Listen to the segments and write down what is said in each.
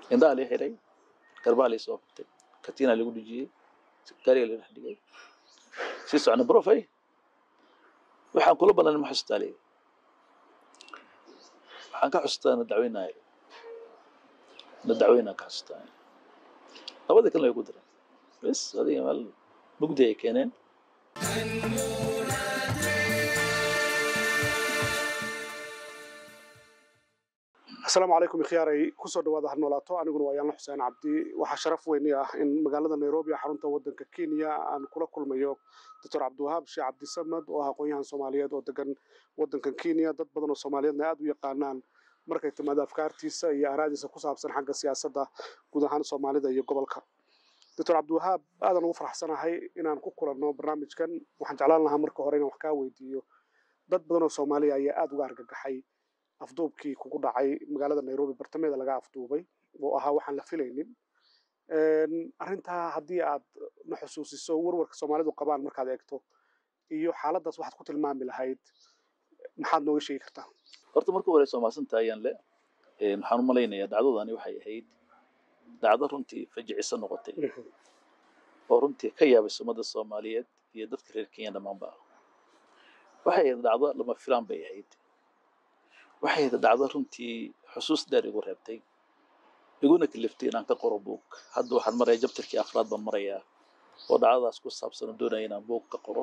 indhaha lii xiray garbaa lii soo qabtay katiinaa lagu dhijiyey gaariga la dhex dhigay sii socna brofay waxaan kula ballanay ma xustaa leeyahay waxaan ka xustaa na dacweynayo na dacweynaa ka xustaa labadii kalena way ku direen bes adiga meel mugdi ay keeneen asalaamu calaykum ikhiyaaray kusoo dhawaada ha noolaato aniguna waa yaanla xuseen cabdi waxaa sharaf weyni ah in magaalada nairobi xarunta wadanka kenya aan kula kulmayo doctor cabdiwahaab sheekh cabdisamad oo ah aqoon-yahan soomaaliyeed oo degan wadankan kenya dad badan oo soomaaliyeedna aad u yaqaanaan markay timaado afkaartiisa iyo araadiisa ku saabsan xagga siyaasadda guud ahaan soomaalida iyo gobolka doctor cabdiwahaab aadan ugu faraxsanahay inaan ku kulanno barnaamijkan waxaan jeclaan lahaa marka hore inaan wax kaa weydiiyo dad badan oo soomaaliya ayaa aada uga argagaxay afduubkii kugu dhacay magaalada nairobi bartameeda laga afduubay oo ahaa waxaan la filaynin arrintaa haddii aad na xusuusiso warwarka soomaalidu qabaan markaad eegto iyo xaaladdaas waxaad ku tilmaami lahayd maxaad nooga sheegi kartaa horta marka hore soomaalsanta ayaan le waxaan u malaynayaa dhacdadani waxay ahayd dhacdo runtii fajiciso noqotay oo runtii ka yaabay ummadda soomaaliyeed iyo dadka reer kenya dhammaanba waxay ahayd dhacdo lama filaan bay ahayd waxay ahayd dhacdo runtii xusuus dheer igu reebtay iguna kaliftay inaan ka qoro buug hadda waxaan maraya jabtarkii afraad baan marayaa oo dhacdadaas ku saabsan oo doonaya inaan buug ka qoro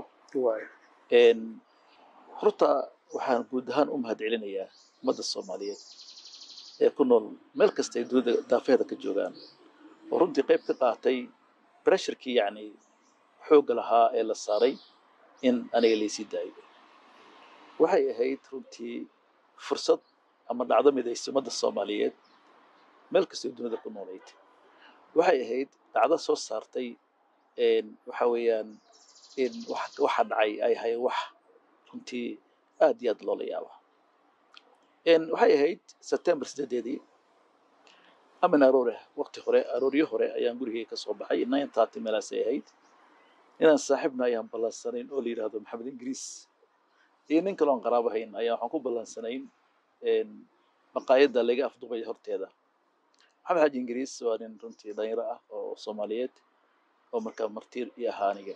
horta waxaan guud ahaan u mahad celinayaa ummadda soomaaliyeed ee ku nool meel kasta ay dunida daafeeda ka joogaan oo runtii qayb ka qaatay bresharkii yacni xoogga lahaa ee la saaray in aniga laysii daayo waxay ahayd runtii fursad ama dhacdo midaysa ummadda soomaaliyeed meel kastay dunida ku noolayd waxay ahayd dhacdo soo saartay waxa weeyaan in waxa dhacay ay ahayd wax runtii aad iyo aad loola yaaba waxay ahayd september sideedeedii amin aroore waqti hore arooryo hore ayaan gurigeyga ka soo baxay nine thirty meelaasay ahayd inaan saaxiibna ayaan ballansanayn oo la yidhaahdo maxamed ingiriis iyo nin kaloon qaraabo hayn ayaa waxaan ku ballansanayn maqaayadda laga afduubaya horteeda maxamed xaaji ingiriis waa nin runtii dhalinyaro ah oo soomaaliyeed oo markaa martiir iyo ahaa aniga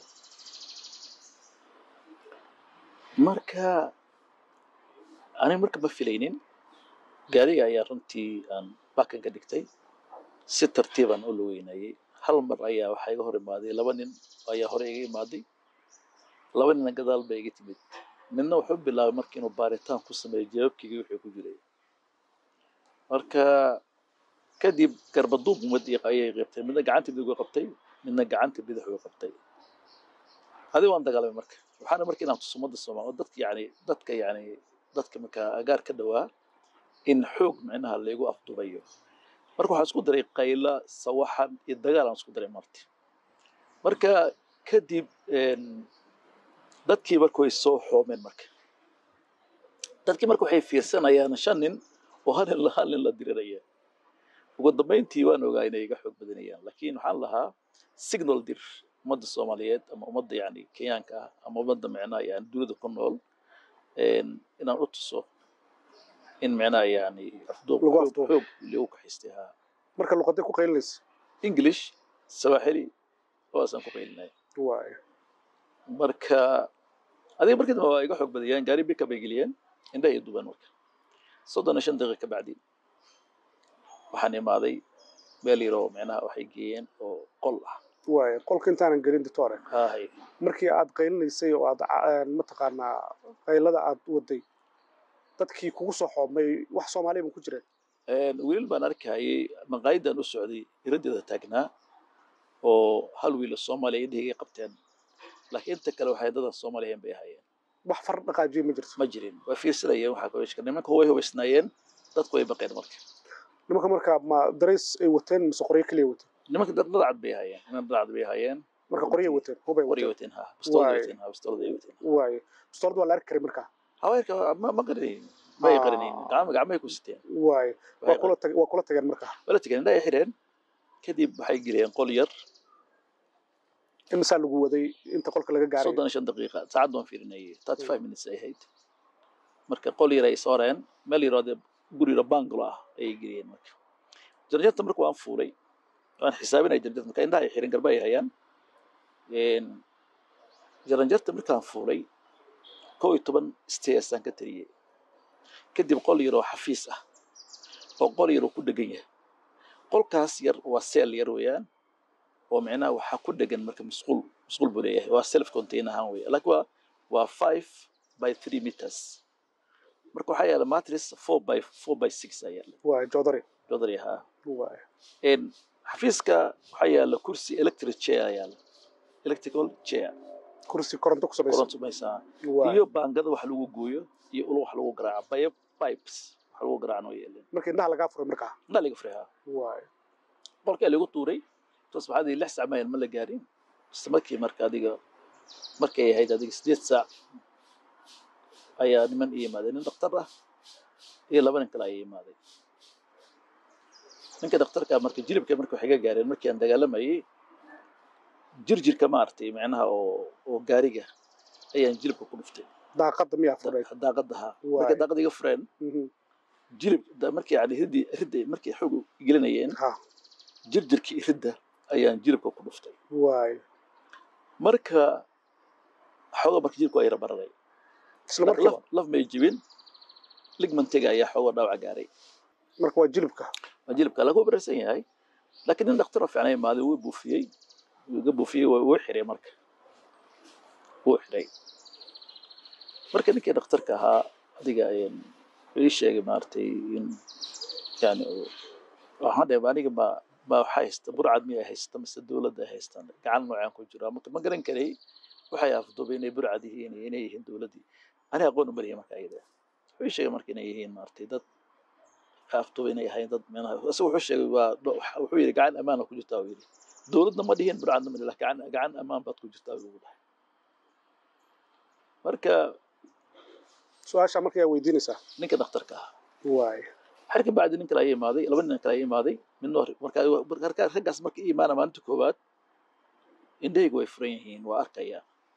marka aniga marka ma filaynin gaariga ayaa runtii aan bakan ka dhigtay si tartiibaan u lugeynayay hal mar ayaa waxaa iga hor imaaday laba nin ayaa hore iga imaaday laba nina gadaal ba iga timid midna wuxuu bilaabay marka inuu baaritaan ku sameeyo jawaabkeyga wixii ku jiray marka kadib garbaduub umad ayay qabtay midna gacanta midig u qabtay midna gacanta bidix u qabtay adi waan dagaalamay marka waxaana marka inaan tuso ummadda soomaaliya dadka yani dadka yani dadka markaa agaar ka dhawaa in xoog micnaha laygu afdubayo marka waxaan isku daray qayla sawaxan iyo dagaal aan isku daray marti marka kadib dadkii marka way soo xoomeen marka dadkii marka waxay fiirsanayaan shan nin oo hal nin hal nin la diriraya ugu dambayntii waan ogaa inay iga xoog badanayaan laakiin waxaan lahaa signal dir ummadda soomaaliyeed ama ummadda yani kenyaanka ah ama ummadda micnaha yani dunida ku nool inaan u tuso in micnaha yani afduub xoog lagu kaxaystay haa marka luqaday ku qaylinaysa english sawaaxili waasaan ku qaylinay marka adiga markii dambe waa iga xoog badayaan gaari bika bay geliyeen indhaha iyo duban marka soddon iyo shan daqiiqa ka bacdi waxaan imaaday meel yaroo micnaha waxay geeyeen oo qol ah waay qolka intaanan gelin doctore hahay markii aad qaylinaysay oo aad mataqaanaa qaylada aad waday dadkii kugu soo xoobmay wax soomaaliya ma ku jireen wiilal baan arkayay maqaayadan u socday iradeeda taagnaa oo hal wiil oo soomaaliya indhahigay qabteen laakiin inta kale waxay dadan soomaaliyan bay ahaayeen wax far dhaqaajiye ma jirto ma jirin way fiirsanayeen waxaa kaweshka nimanka way hubaysnaayeen dadku way baqeen marka nimanka marka ma darays ay wateen mise qoryo keliya wateen nimanka dad dhadcad bay ahaayeen niman dhadcad bay ahaayeen marka qoryay wateen hubay qoryo wateen wateen ha bistoolad wateen ha bistoolad ay wateen waaye bistoolad waa la arki karay marka haweenka ma ma qarinayn may Ah. qarinayn gacma gacmay ku siteen waaye waa kula tag waa kula tageen marka wala tegeen indhaha ay xireen kadib waxay geliyeen qol yar imisaa lagu waday inta qolka laga gaaray soddon iyo shan daqiiqa saacad baan fiirinayay thirty five minutes ay ahayd marka qol yar ay sooreen meel yaroo dee guri yaro bangalo ah ayay geliyeen marka jaranjarta marka waan fuulay waan xisaabinaya jaranjarta marka indhaha ay xirin garba ay hayaan jaranjarta markaan fuulay kow iyo toban stairsaan ka tariyey kadib qol yar oo xafiis ah oo qol yar oo ku dhegan yahay qolkaas yar waa seel yar weeyaan oo micnaha waxaa ku dhegan marka musquul musquul buu leeyahay waa self contain ahaan weya laakiin waa waa five by three meters marka waxaa yaala matris four by four by six ayaa yaala waay jodari jodari ahaa waay xafiiska waxaa yaala kursi electric chair ayaa yaala electrical chair kursi koronto ku samaysan koronto maysaa waay iyo baangada wax lagu gooyo iyo ul wax lagu garaaco pipe pipes wax lagu garaaco noo yeeleen marka indhaha lagaa furay markaa indaa laga furay haa waay qolkaa lagu tuuray toos maxaad lix saac mayan ma la gaarin isla markii marka adiga markay ahayd adiga sideed saac ayaa niman ii yimaadeen nin dhakhtar ah iyo laba nin kale ayaa imaaday ninka dhakhtarka marka jilibka marka waxay ga gaareen markii aan dagaalamayay jirjirka maaragtay macnaha oo oo gaariga ayaan jilibka ku dhuftay daaqada miyaa furay daaqada ahaa Waay. markay daaqada iga fureen Mhm. jilib da- markii yani riddi ridda markay xoog gelinayeen ha jirjirkii ridda ayaan jilibka ku dhuftay waay marka xooga marka jilibka waa yara bararay isla laf markiiba laf may jibin ligmantiga ayaa xooga dhaawac gaaray marka waa jilibka waa jilibka lagu bararsan yahay laakiin nin dhakhtar oo fiicnay imaaday wuu buufiyey wuu iga buufiyey wuu wuu xiray marka wuu xiray marka ninkii dhakhtarka ahaa adiga een, wuxuu ii sheegay maaragtay in yani uu- waxaan dhahay aniga ma ma waxaa haysta burcad miyay haysta mise dowladda ay haystaan gacan noocaan ku jira marka ma garan karay waxay afduubay inay burcad yihiin iyo inay yihiin dowladdii aniga aqoon u mariya marka ayada wuxuu ii sheegay marka inay yihiin maaragtay dad afduubay inay ahayn dad meelaha isaga wuxuu sheegay waa dho- wuxuu yidhi gacan ammaana ku jirtaa buu yidhi dowladna ma dhihin burcadna ma dhihin laakiin gacan gacan ammaan baad ku jirtaa buu dhahay marka su-aasha marka yaa weydiinaysaa ninka dhakhtarka ah waay xer ka bacdi nin kale ayaa imaaday laba nin kale ayaa imaaday midna hor- marka marka raggaas marka ii imaana maalinta koowaad indhahaygu way furan yihiin waa arkaya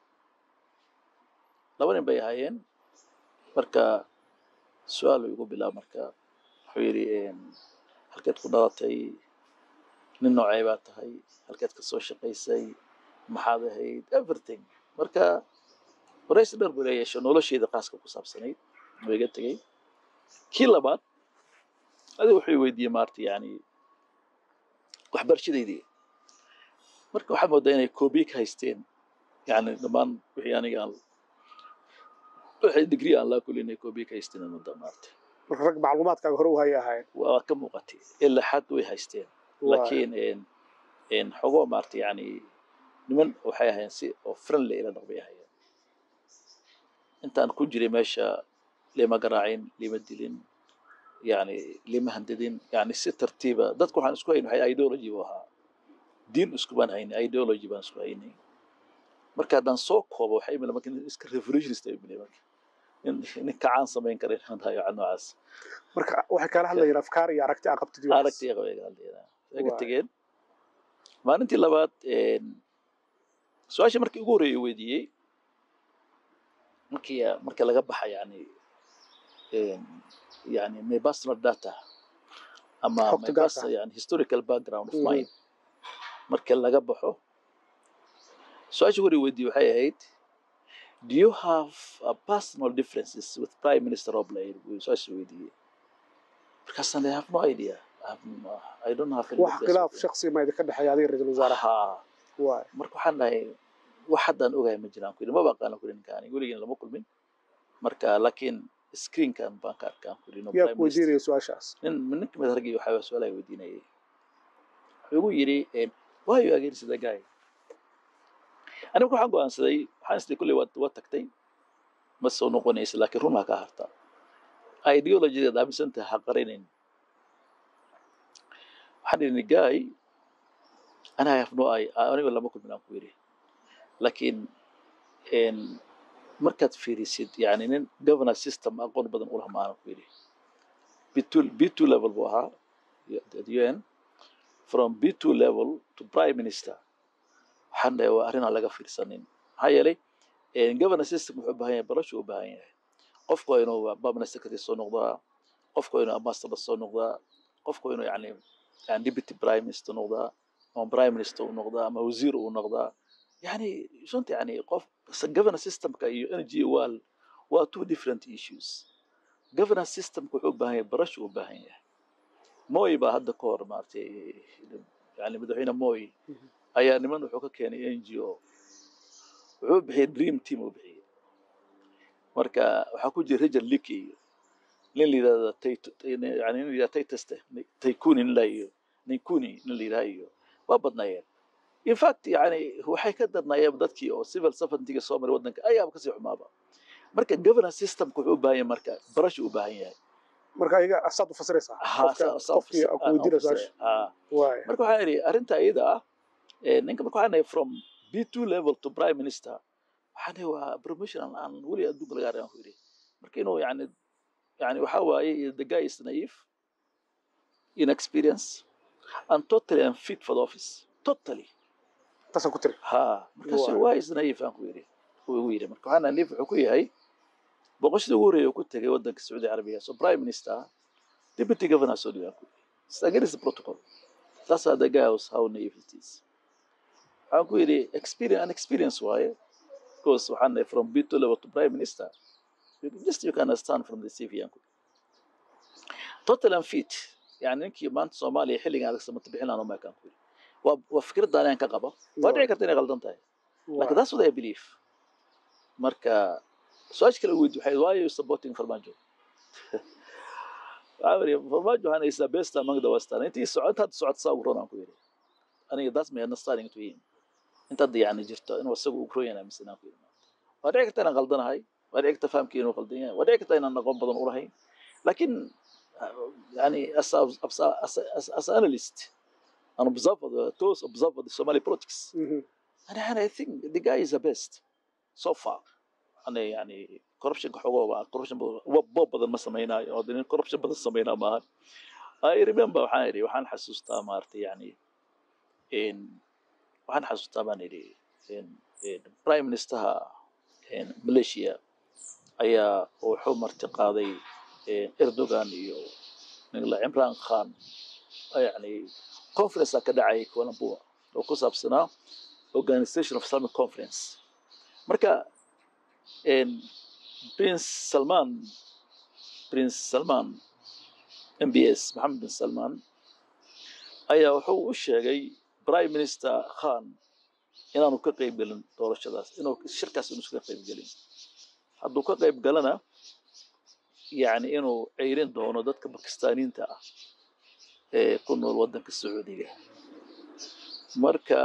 laba nin bay ahaayeen marka su-aal uu igu bilaab marka wuxuu yidhi een, halkeed ku dhalatay nin noocay baa tahay halkeed ka soo shaqaysay maxaad ahayd everything marka waraysi dheer buu leeyeesho nolosheeda qaaska ku saabsanayd waa iga tegey kii labaad adiga wuxuu i weydiiyey maarta yani waxbarashadeydii marka waxaa moodaa inay koobiye ka haysteen yani dhammaan wixii aniga aan wixii digrii aan laa kulli inay koobiye ka haysteen mudda maarta marka rag macluumaadkaaga hore u hayay ahayn waa ka muuqatay ilaa xad way haysteen Waay. laakiin een een xogoo maarta yani niman waxay ahayn si oo friendly ila dhaqmay ahaayeen intaan ku jiray meesha lima garaacin lima dilin yani lima handadin yani si tartiiba dadku waxaan isku hayn waxay ideology u ahaa diin isku baan haynay ideology baan isku haynay marka haddaan soo koobo waxay imila marka nin iska revolutionist ay imila marka nin nin kacaan samayn kara inaan hayo cad noocaas marka waxay kala hadlayeen afkaar iyo aragti aa qabtid iyo waxaas. aragtiya qabay gaaldeeda way ka Waay. tegeen maalintii labaad een, su-aashii markii ugu horreeyay weydiiyey markii marka laga baxa yani een, yani my personal data ama Xogta my gaarka personal yani historical background of Mhm. mine marka laga baxo su-aashii ugu horreeyay weydiiyey waxay ahayd do you have uh, personal differences with prime minister Oblade su-aashii weydiiyey markaasaan I have no idea I, have, no- I don't have any wax difference khilaaf with him. shaksi ma idinka dhexeeya adiga ra-iisul wasaaraha Haa. waay marka waxaan dhahay wax haddaan ogahay ma jiraan ku yidhi maba aqaana ku yidhi ninkaan weligiina lama kulmin marka laakiin screenkan baan ka arkaan ku yidhi no yaa prime ku minister weydiinaya su-aashaas nin nin kamid ah raggii waxaa su-aalaha weydiinayay wuxuu igu yidhi eh, why you against the guy aniga waxaan go'aansaday waxaan isdii kulley waad waad tagtay ma soo noqonaysa laakiin run ha ka harta ideologideed aaminsantaha ha qarinayn waxaan idhi guy ana I have no i aniga lama kulmin aan ku yidhi laakiin een, markaad fiirisid yani nin governor system aqoon badan u laha maanan ku yidhi B2, B2 level buu ahaa at UN from B2 level to prime minister waxaan dhahay waa arrin aan laga fiirsanin maxaa yeelay een, governor system wuxuu u baahan yahay barashu u baahan yahay qofku waa inuu permanent secretary soo noqdaa qofku waa inuu ambassador soo noqdaa qofku waa inuu yani yani deputy prime minister noqdaa ama prime minister uu noqdaa ama wasiir uu noqdaa yani runta yani qof governance systemka iyo energy waa waa two different issues governance systemka wuxuu u baahan yahay barashu u baahan yahay moy baa hadda ka hor maaragtay yani madaxweyne moy ayaa niman wuxuu ka keenay n g o wuxuu bixiyey dream team uu bixiyey marka waxaa ku jira richard licky iyo nin la yidhahda yani nin la yidhahda tayteste taykuni nin la iyo ninkuni nin la yidhaha iyo waa badnaayeen in fact yani waxay ka darnaayeen dadkii oo civil servantiga soo maray waddanka ayaaba kasii xumaaba marka governance systemka wuxuu u baahan yahay marka barashu u baahan yahay marka iyaga asaad u fasiraysaa qofkii ku weydiina su-aasha marka waxaan idhi arrinta iyada ah ninka marka waxaan idhi from b two level to prime minister waxaan idhi waa promotion aan weli adduunka laga arkaan ku yidhi marka inuu yani yani waxa waaye the guy is naive inexperience and totally unfit for the office totally taasaan ku tiri ha markaasu waa is naive aan ku yidhi ugu yidhi marka waxaa naive wuxuu ku yahay boqoshadii ugu horreeya uu ku tegay waddanka sacuudi carabiga so prime minister deputy governor soo dhigaan ku yidhi against the protocol that's how the guy was how naive it is waxaan ku yidhi experience an experience waaye because waxaan nahay from b to level to prime minister just you can understand from the cv aan ku total unfit yani ninkii maanta soomaaliya xilligan adag samata bixin lahaa umaykaan ku yidhi waa waa fikradda anaan ka qaba waa dhici karta inay qaldan tahay lakin that's what I believe marka su-aasha kale weydi waxay why are you supporting farmaajo waxaa weri farmaajo waxaan haysaa best among the western intii socod hadda socod saa ugu ronaan ku yidhi aniga that's my understanding to him inta hadda yani jirto inuu isaga ugu ron yahay aaminsanaan ku yidhi waa dhici karta inaan qaldanahay waa dhici karta fahamkii inuu qaldan yahay waa dhici karta inaan aqoon badan u lahayn lakin yani as, as, as, as, as analyst an observer the those observer the Somali politics Mhm. and, and I think the guy is the best so far أنا يعني corruption حقوق corruption بوب بدل ما سمينا أو دين corruption بدل سمينا ما I remember waxaan idhi waxaan xasuustaa maaragtay yani in waxaan xasuustaa baan idhi in in prime ministerha in Malaysia ayaa wuxuu marti qaaday in Erdogan iyo nigla Imran Khan yani conference ka dhacay Kuala Lumpur oo ku saabsanaa Organization of Islamic Conference marka in Prince Salman Prince Salman MBS Mohammed bin Salman ayaa wuxuu u sheegay Prime Minister Khan inaanu ka qayb gelin doorashadaas inuu shirkaas inuu ka qayb gelin hadduu ka qayb galana yani inuu ceyrin doono dadka bakistaaniinta ah ee ku nool waddanka sacuudiga marka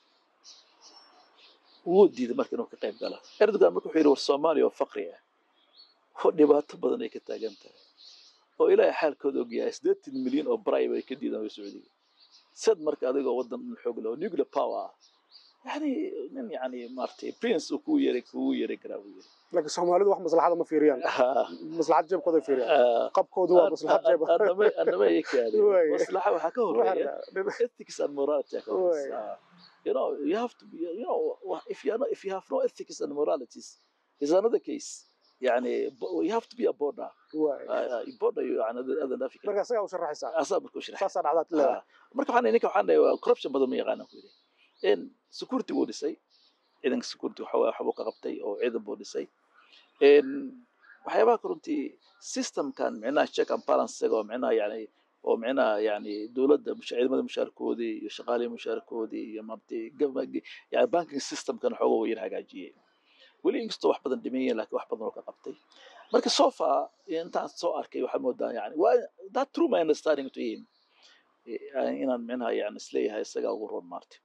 wuu diiday marka inuu ka qayb galo erdogan marka wuxuu yidhi war soomaaliya oo faqri ah oo dhibaato badan ay ka taagan tahay oo ilaahay xaalkooda ogyahay siddeetan milyan oo bribe ay ka diidaan way sacuudiga sad marka adigoo waddan xoog leh oo nuclear power ah yani nin yani maaragtay prince uu kugu yeeray kugu yeeray karaa buu yidhi laakiin soomaalidu wax maslaxada ma fiiriyaan maslaxad jeebkooda fiiriyaan qabkoodu waa maslaxad jeeb annama ikaadi Way. maslaxa waxaa ka horeeya Waxa- ethics and morality ka horeysa. You know, you have to be, you know, if you are not, if you have no ethics and moralities, is another case. يعني bo- you have to be a border. waay. Uh, uh, border you are another other African. marka isagaa u sharaxaysaa Asaa markuu sharax. saasaa dhacdaad leedahay Marka waxaan ninka waxaan dhahay corruption badan ma yaqaana ku yidhi. In security buu dhisay. Ciidanka security waxa waa waxbuu ka qabtay oo ciidan buu dhisay. In waxyaabaha ka runtii systemkan micnaha check and balance isaga oo micnaha yani oo micnaha yani dowladda musha- ciidamada mushaarkoodii iyo shaqaalihii mushaarkoodii iyo maaragtay government yani banking systemkan xooga wuu yar hagaajiyey weli inkastoo wax badan dhimayeen laakiin wax badan oo ka qabtay marka so far intaan soo arkay waxaa moodaa yani waa that true my understanding to him Eh, inaan micnaha yani isleeyahay isagaa ugu roon maarta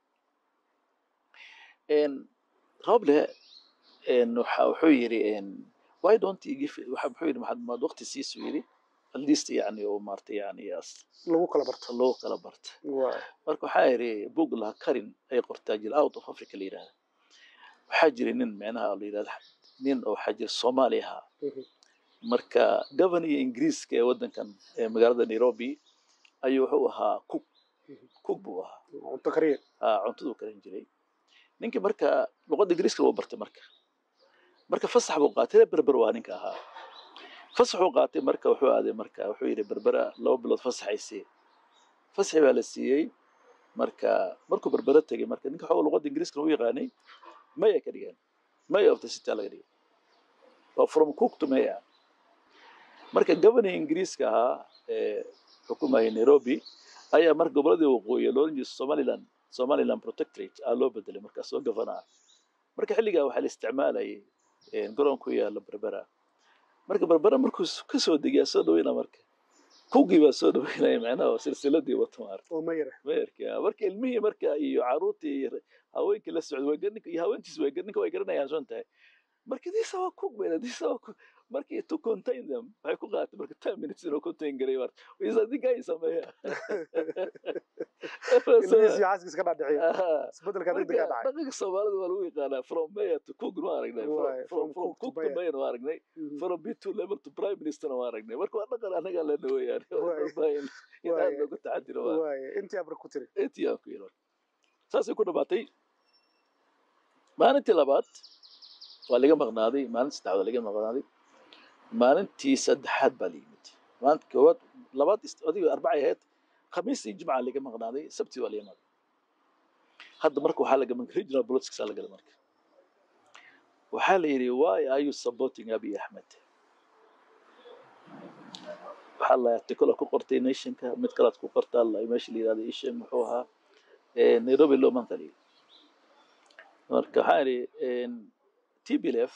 roble waxa wuxuu yidhi en, why don't you give waxa wuxuu yidhi maxaad maad waqti siisu yidhi at least yani oo maarta yani as- lagu kala barto loo kala barta waay. marka waxaa yidhi bug laha karin ay qortaa jira out of africa la yidhahda waxaa jira nin micnaha la yidhahda nin oo waxaa jira soomaali ahaa Mhm. marka governiga ingiriiska ee waddankan ee magaalada nairobi ayuu wuxuu ahaa cook Mhm. cook buu ahaa cunto kariye ah, cuntaduu karin jiray ninkii marka luqadda ingiriiska wuu bartay marka marka fasax buu qaatay reer berber waa ninka ahaa fasax uu qaatay marka wuxuu aaday marka wuxuu yidhi berbera laba bilood fasaxaysay fasxi baa la siiyey marka markuu berbera tegey marka ninka xooga luqadda ingiriiskana u yaqaanay maya ka dhigeen maya of the city laga dhigay waa from cook to maya marka governing ingiriiska ahaa ee xukumayay nairobi ayaa marka goboladii waqooyi loolan jiray somaliland somaliland protectorate aa loo bedelay markaas oo governor marka xilligaa waxaa la isticmaalayay garoon ku yaala berbera marka berbera markuu ka soo degiyaa soo dhaweyna marka kugii baa soo dhaweynaya macnaha silsiladii wato maarka oo mayra meerka marka ilmihii marka iyo caruurtii iyo haweenkii la socday way garan iyo haweentiis way garan ninka way garanayaan soon tahay marka these are cook bayna these are cook markii to contain them waxay ku qaadatay marka ten minutes inuu contain garay marka isa ninka ay sameeya ilmihiisi xaaskiis ka dhaadhiciya Aha. isbedelka marka degdega dhacay dhaqanka soomaalida waa lagu yaqaanaa from mayor to cook nu aragnay From- Waay, from from from cook to cook to mayor. mayor nu aragnay Mhm. from b two level to prime minister nu aragnay marka waa dhaqan anaga lena weeyaan Waay. in in Waay. aad loogu taxadiro waa waaye intii abra ku tiri intii aan ku yidhi saasay ku dhamaatay maalintii labaad waa laga maqnaaday maalintii saddexaad waa laga maqnaaday maalintii saddexaad baa la yimid maalinta koowaad labaad is- adiga arbacay ahayd khamiistii jimca laga maqnaaday sabtii waa la yimaaday hadda marka waxaa laga regional politics aa lagala marka waxaa la yidhi why are you supporting abiy ahmed waxaa la article ku qortay nationka mid kalaad ku qortaa la meesha la yidhahdo ishe muxuu ahaa eh, nairobi law monthly marka waxaa idhi tblf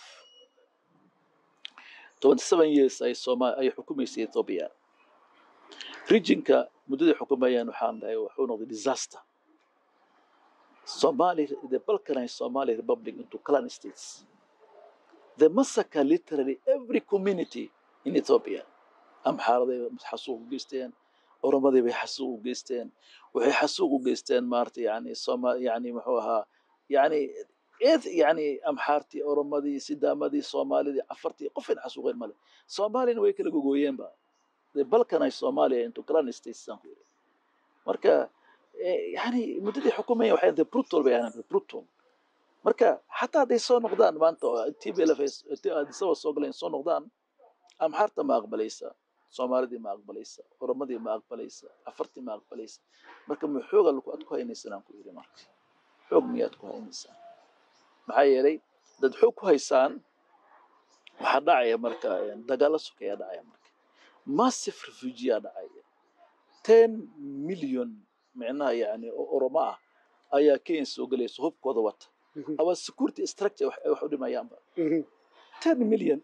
27 years ay soma ay xukumaysay ethiopia regionka muddadii xukumayaan waxaan dhahay wuxuu noqday disaster Somali, the balkanized Somali Republic into clan states. They massacre literally every community in Ethiopia. Amxaaraday xasuuq u geysteen, Oromadii bay xasuuq u geysteen, waxay xasuuq u geysteen maarta yani Soma yani muxuu ahaa yani eed yani Amxaartii, Oromadii, Sidaamadii, Soomaalidii, Afartii qofin xasuuqeen male. Soomaalina way kala gogooyeenba. The balkanized Somalia into clan states aan ku yidhi. Marka eh, yani muddadii xukumayeen waxay the brutal bay ahayn the brutal marka xataa hadday soo noqdaan maanta oo tblf adisaba soo galeen soo noqdaan amxaarta ma aqbalaysa soomaalidii ma aqbalaysa oromadii ma aqbalaysa afartii ma aqbalaysa marka ma xooga aad ku haynaysaan aan ku yidhi marka xoog miyaad ku haynaysaan maxaa yeelay dad xoog ku haysaan waxaa dhacaya marka eh, dagaalo sokeyaa dhacaya marka massive refugee aa dhacaya ten million micnaha yani oo oromo ah ayaa kenya soo gelaysa hubkooda wata Mhm. ama security structure wax wax u dhimayaanba Mhm. ten million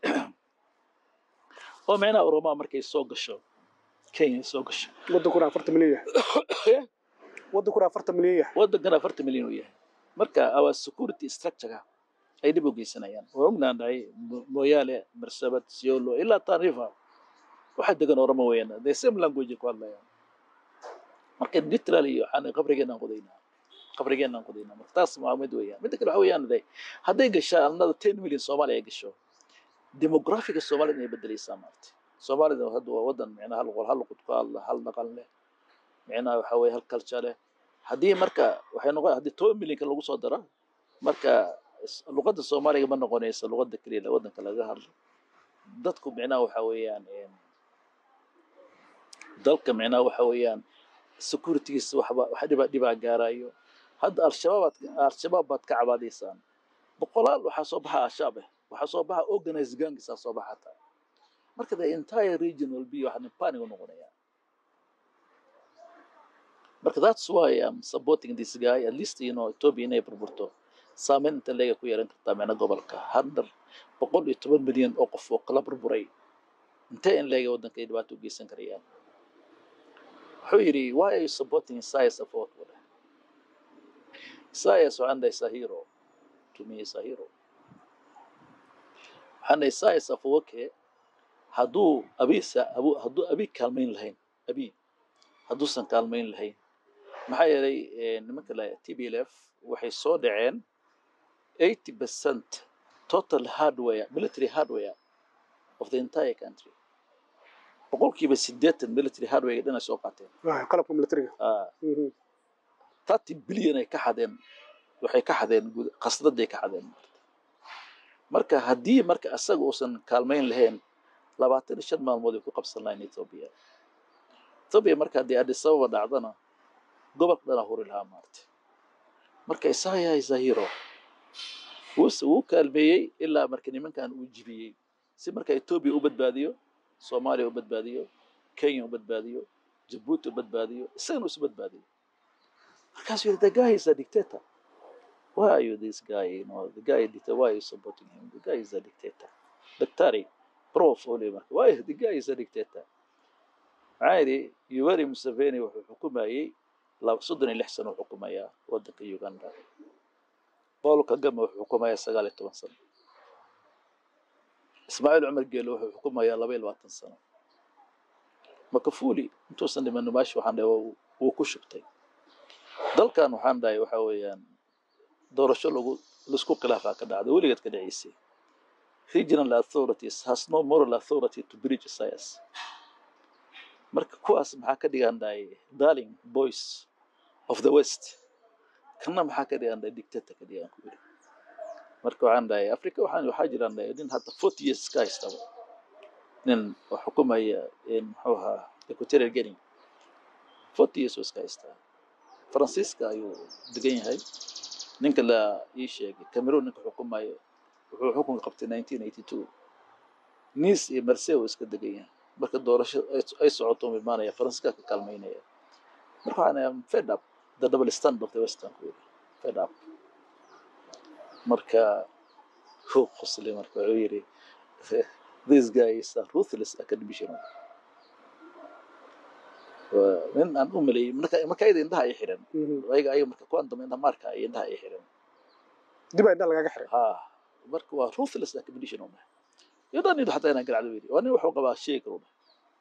oo micnaha oromaa markay soo gasho kenya soo gasho wadankuna afartan milyan yahay wadankuna afartan milyan yahay waddankana afartan milyan uu yahay marka our security structure ay dhib u geysanayaan waa ognaan dhahay Mo- moyaale marsabad siolo ilaa tarifa waxa degan oromo weeyaan the same language ay ku hadlayaan marka literally waxaan qabrigeenaan qodaynaa qabrigeenaan qodaynaa marka taas waa mid weeyaan midda kale waxa weeyaan de hadday gashaa another ten million soomaali ay gasho demografiga soomaalida inay bedelaysaa maarta soomaalida hadda waa wadan micnaha hal qol hal luqad ku hadla hal dhaqan leh micnaha waxa weeye hal culture leh haddii marka waxay noqon haddii toban milyanka lagu soo daro marka s- luqadda soomaaliga ma noqonaysa luqadda keliya la wadanka laga hadlo dadku micnaha waxa weeyaan em, dalka micnaha waxa weeyaan securitygiisa waxba wax dhiba dhibaa gaarayo hadda al-shabaab al-shabaab baad ka cabaadaysaan boqolaal waxaa soo baxa al-shabaab eh waxaa soo baxa organized gangisaa soo baxa hataa marka the entire region will be waxaan panic u noqonaya marka that's why I'm supporting this guy at least you know Ethiopia inay burburto saameyn inta leega ku yeelan kartaa micna gobolka hadda boqol iyo toban milyan oo qof oo kala burburay intee in leega waddanka ay dhibaato u geysan karayaan wuxuu yidhi why are you supporting Isaias Afwerki wada Isaias waxaan dhahay is a hero to me is a hero waxaan dhahay Isaias Afwerki hadduu abiisa abu hadduu abi kaalmayn lahayn abi hadduusan kaalmayn lahayn maxaa yeelay eh, nimanka la tblf waxay soo dhaceen 80 percent total hardware military hardware of the entire country boqolkiiba sideetan military hardware dhan ay soo qaateen Waay, qalabka militariga Ah, Mhm. 30 bilyan ay ka xadeen waxay ka xadeen guud- khasnaday ka xadeen marka haddii marka asaga uusan kaalmayn lahayn labaatan iyo shan maalmood ay ku qabsan lahayn ethiopia ethoobia marka haddii addis ababa dhacdana gobolka dhanaa huri lahaa maartay marka isaya zahiro wuuse wuu kaalmeeyey ilaa marka nimankan uu jibiyey si marka etoobiya u badbaadiyo soomaaliya u badbaadiyo kenya u badbaadiyo jabuuti u badbaadiyo isagana isu badbaadiyo markaasuu yidhi the guy is a dictator why are you this guy you know the guy dictator why are you supporting him the guy is a dictator daktari prof ole marka why the guy is a dictator maxaa yidhi yoweri museveni wuxuu xukumayey laba soddon iyo lix sano u xukumayaa waddanka uganda paul kagame wuxuu xukumayaa sagaal iyo toban sano ismaaciil cumar geelo wuxuu xukumayaa laba iyo labaatan sano makafuli intuusan dhiman maashi waxaan dhahay waa- wuu ku shubtay dalkan waxaan dhahay waxa weeyaan doorasho lagu laisku khilaafaa ka dhacda weligeed ka dhaceysay regional authorities has no moral authority to bridge science marka kuwaas maxaa ka dhigan dhahay darling boys of the west kana maxaa ka dhigan dhahay dictator ka dhigan ku yidhi marka waxaan dhahay africa waxaan waxaa jiraan dhahay nin hadda forty years ka haystaba nin oo xukumaya in muxuu ahaa equatorial guinea forty years oo iska haystaa faransiiska ayuu degan yahay ninka la ii sheegay cameroon ninka xukumayo wuxuu xukunka qabtay nineteen eighty two nice iyo marse uu iska degan yahay marka doorasho ay- ay socoto uu imaanaya faransiiska ka kaalmaynaya marka waxaan am fed up the double stand of the western ku yidhi fed up marka wuu qoslay marka wuxuu yidhi this guy is a ruthless academician Waa nin aan u maleeyey marka marka ayada indhaha ay xiran Mhm. ayaga ayaga marka kuwan dambe indha marka ay indhaha ay xiran dib aa indha lagaga xiray ha marka waa ruthless academician uma iyo dhan inuu xataa inaan garacdo yidhi waa nin wuxuu qabaa shay kale uma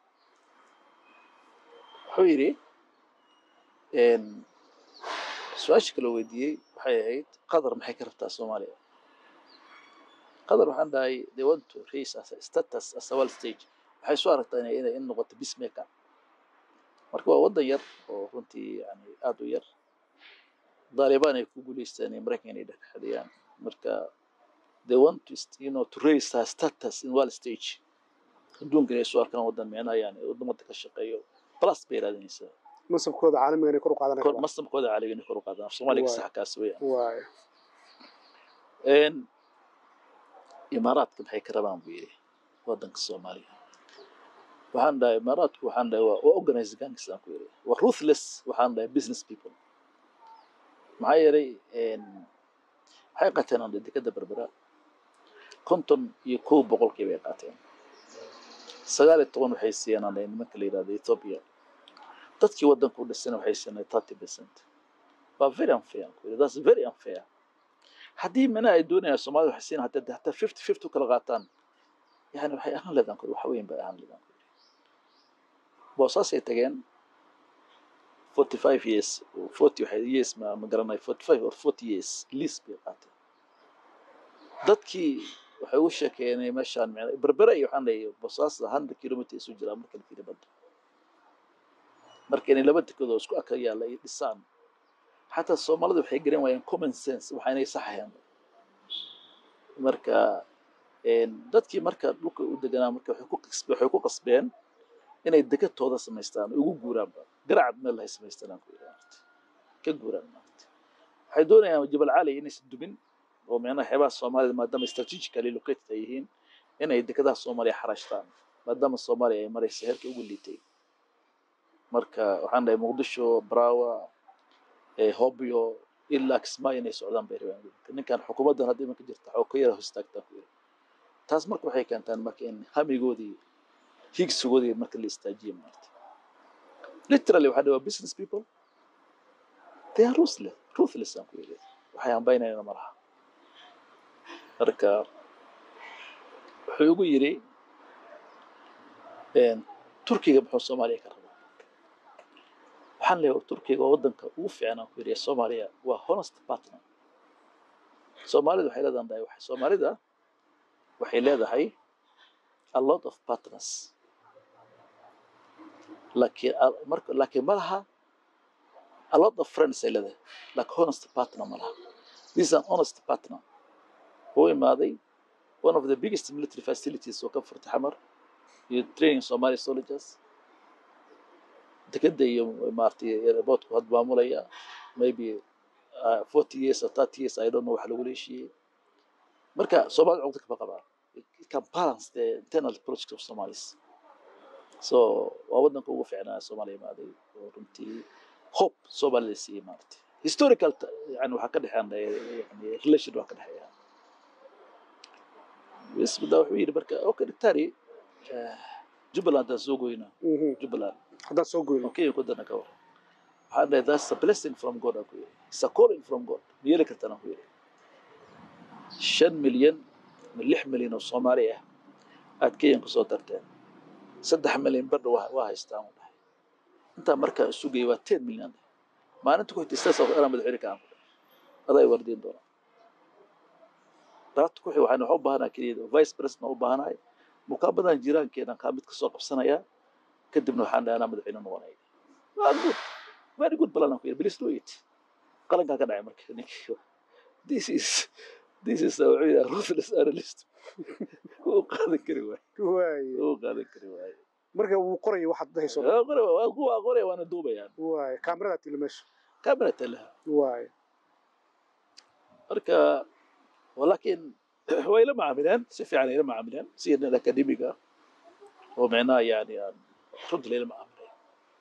wuxuu yidhi een, su-aasha kale weydiiyey waxay ahayd qatar maxay ka rabtaa soomaaliya qatar waxaan dhahay they want to raise as a status as a world stage waxay soo aragtaa inay inay in noqoto peacemaker marka waa waddan yar oo runtii yani aada u yar daalibaan ay ku guuleysteen iyo maraykan inay dhexdhexaadiyaan marka they want to st- you know to raise her status in world stage adduunka inay soo arkaan waddan micnaha yani wadamada ka shaqeeyo plus bay raadinaysaa masabkooda caalamiga inay kor u kor qaadanaya mastamkooda caaliga inay kor u qaadaan af soomaaliga Waay. sax kaas weeyaan waay een imaaraadka maxay ka rabaan buu yidhi waddanka soomaaliya waxaan dhahay imaaraadku waxaan dhahay waa waa organized gangs aan ku yidhi waa ruthless waxaan dhahay business people maxaa yeelay een waxay qaateen aan dhahay dekada berbera konton iyo kow boqolkii bay qaateen sagaal iyo toban waxay siiyeen aan dhahay nimanka la yidhahdo ethiopia dadkii waddanka u dhisana waxay siiyeen thirty percent waa very unfair aan ku yidhi that's very unfair haddii mana ay doonayaan soomaalida waxay siin hataa hataa fifty fifty u kala qaataan yani waxay ahaan leedaan kuri wax weyn bay ahaan leedaan kuri boosaasay tageen forty five years forty waxay years ma ma garanay forty five or forty years lease bay qaateen dadkii waxay u sheekeeyeen meeshaan micna berbera iyo waxaan leeyahay boosaasa hundred kilometer isu jiraa marka la fiiriyo badda marka inay laba dekedood isku aka yaalla ay dhisaan xataa soomaalida waxay garan waayeen common sense waxa inay saxayaan marka een, dadkii marka dhulka u deganaa marka waxay ku qasbe- waxay ku qasbeen inay degatooda samaystaan oo ugu guuraanba garacad meel hay samaystaan aan ku yidhi maaragtay. ka guuraan maaragtay. waxay doonayaan jabal cali inaysan dumin oo micnaha xeebaha soomaalida maadaama strategically located ay yihiin inay dekadaha soomaaliya xaraashtaan maadaama soomaaliya ay maraysa heerka ugu liitay marka waxaan dhahay muqdisho braawa ee hobyo ilaa kismaayo inay socdaan bay rabaan ninkan xukuumaddan hadda imanka jirta waxaa ka yara hostaagtaan ku yiri taas marka waxay keentaan marka in hamigoodii higsigoodii marka la istaajiyo maarta literally waxaa dhahay waa business people they are ruthless ruthless aan ku yiri waxay hambaynayaan ma laha marka wuxuu igu yiri een, turkiga muxuu soomaaliya ka rabaa waxaan leeyahay turkiga waa waddanka ugu fiican aan ku yidhi ee soomaaliya waa honest partner soomaalida waxay leedahay waxay soomaalida waxay leedahay a lot of partners laakiin a- marka laakiin ma laha a lot of friends ay leedahay like honest partner ma laha this is an honest partner wuu imaaday one of the biggest military facilities oo ka furtay xamar iyo training somali soldiers dekeda iyo maaragtay airportku had maamulaya maybe uh, 40 years or 30 years i don't know wax lagu leeshiiyey marka soomaalida cugda kama qabaan it can balance the internal politics of somalis so waa wadanka ugu fiicnaa soomaaliya imaaday oo runtii hope soomaalida siiyey maaragtay historical t- yani waxaa ka dhexeeya yani relation waa ka dhexeeya bs bada wuxuu yidhi marka okay dictari jubbaland aan soo goyna Mhm. jubbaland haddaan soo goyno oo kenya ku dana ka waran waxaan dhahay that's a blessing from god aan ku yidhi it's a calling from god ma yeeli kartaan aan ku yidhi shan milyan ma lix milyan oo soomaali ah aad kenyan kusoo darteen saddex milyan badha waa waa haystaan u dhahay intaa markaa isu geeyay waa ten milyan maalinta ku xigtay sidaas oo anaa madaxweyne ka aan ku dhahay adaa i wardiin doona daabta ku xig waxaan waxaa u baahanaa keliya vice president u baahanahay mukaamadan jiraankeenan kaa mid kasoo qabsanayaa kadibna waxaan dhahay anaa madaxweyne noqonaya waa good very good plan aan ku yidhi please do it qalankaa ka dhacay marka ninkii this is this is wuxuu yidhaha ruthless analyst wuu qaadan kari waaye waaye wuu qaadan kari waaye marka wuu qoraya waxaad dhahayso waa qore waa kuwa qoraya waana duubayaan waaye kaamiradaa tili meesha kamera talaha waaye marka walakin way la macaamileen si fiican ay la macaamileen si nin akademiga oo micnaha yani aan runtii layla macaamilay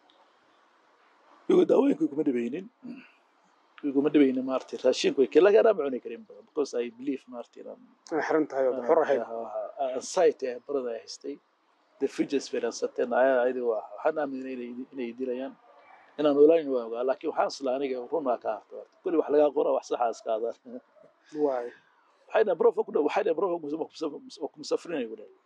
igu daawooyinka iguma dhibaynin iguma dhibaynin maaragtay raashinku way laakiin anaa ma cuni karin badan because i believe maaragtay inaan inay xiran tahay ood xor ahayd anxiety ah barada ay haystay the futures filansateen ayadi waa waxaan aaminay inay inay dilayaan inaan olaan waa ogaa laakiin waxaan isla aniga run waa ka harta horta kulli wax lagaa qora wax saxa iska adaan waaye waxayna brof ku dhow waxayna brof ku musafrinay ku dhahay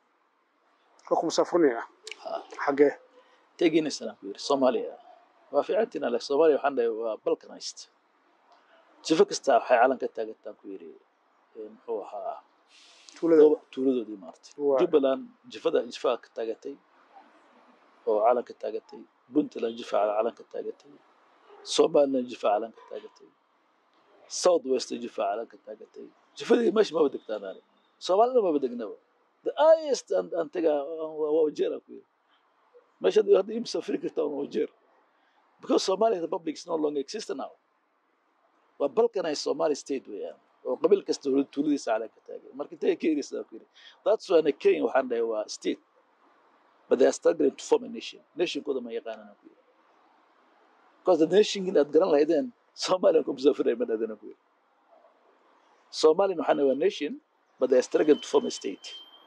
waa ku musaafrinaya Ha. xaggee teginaysan aan ku yidhi soomaaliya waa fiicantiin ale soomaaliya waxaan dhahay waa balkanized jifo kasta waxay calan ka taagantaan ku yidhi ee, muxuu ahaa tuulada gooba tuuladoodii maartay Waa. jubbaland jifada jifaa ka taagatay oo calan ka taagatay puntland jifa calan ka taagatay somaliland jifa calan ka taagatay south west jifa calan ka taagatay jifadii meesha maba degtaan ani soomaalina maba degnaba the highest aan aan tagaa waa waa wajeer aan ku yidhi meesha hadda hadda ii musafiri kartaa waa wajeer because Somali Republic is no longer existent now waa balkanized Somali state weeyaan oo qabiil kasta tuulad- tuuladiisa calan ka taagay marka intay ka ereysaa ku yidhi that's why Kenya waxaan dhahay waa state but they are struggling to form a nation nationkooda ma yaqaanaan aan ku yidhi because the nation inaad garan lahaydeen Somaliland ku musafiray ma dhahdeen aan ku yidhi Somaliland waxaan dhahay waa nation but they are struggling to form a state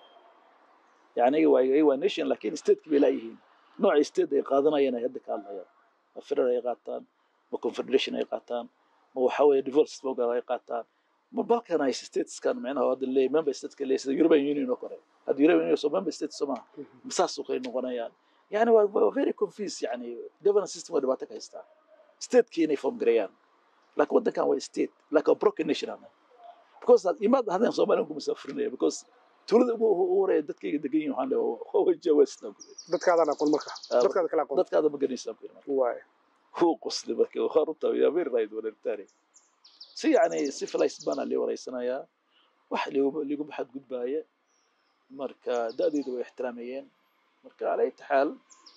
يعني ايوه ايوه نيشن لكن ستيت bay laayihiin nooca state ay qaadanayaan ay hadda ka hadlayaan ma federal ay qaataan ma confederation ay qaataan ma waxa weeye divorce program ay qaataan ma balkanized stateskan macnaha hadda leeyahay member stateska leeyahay sida European Union oo kale hadda European Union soo member states soo maaha masaas oo kale noqonayaan yani waa waa very confused yani governance system waa dhibaato ka haystaa stateki inay form gareeyaan laakiin waddankan waa state like a broken nation ama because imaad hadaan Soomaaliya ku musaafirinaya because tuulada ugu ugu horeeya dadkayga degan yihiin waxaan dhahay waa jawaasna dadkaadaan aqoon marka Ah, dadkaada kala aqoon dadkaada ma garanaysaa ku yidhi waaye wuu qosli marka waa runta yaa very right wareertaani si yani civilized baana lii wareysanayaa wax ligu ligu baxad gudbaaya marka da'deyda way ixtiraamayeen marka cala ayyi xaal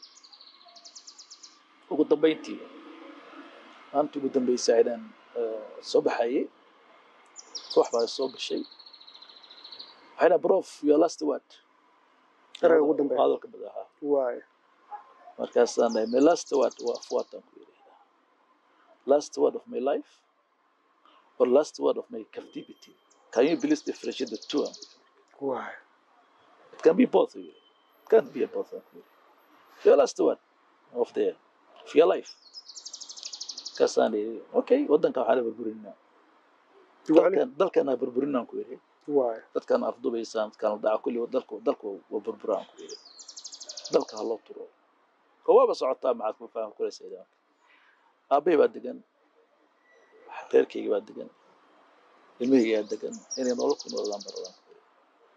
ugu dambeyntii maanta ugu dambeysay inaan eh, soo baxayay koox baa soo gashay waxayna prof your last word erayga ugu dambeeya hadalka madaxa waaye markaasaan dhahay my last word waa fuataan ku yidhahdaa last word of my life or last word of my captivity can you please differentiate the two waaye it can be both of you it can't be a both of you your last word of the of your life markaasaan idhi okay waddanka waxaa la burburinaa igu celi dalkan dalkana burburinaan ku yidhi waaye dadkan afdubaysaan dadkan la dhaca kulli dalku dalku waa burburaan ku yidhi dalka ha loo turo oo waaba socotaa maxaad ku faham kuraysa idaanka aabbahay baa degan reerkayga baa degan ilmahaygaa degan inay nolol ku noolaan baradaan ku yidhi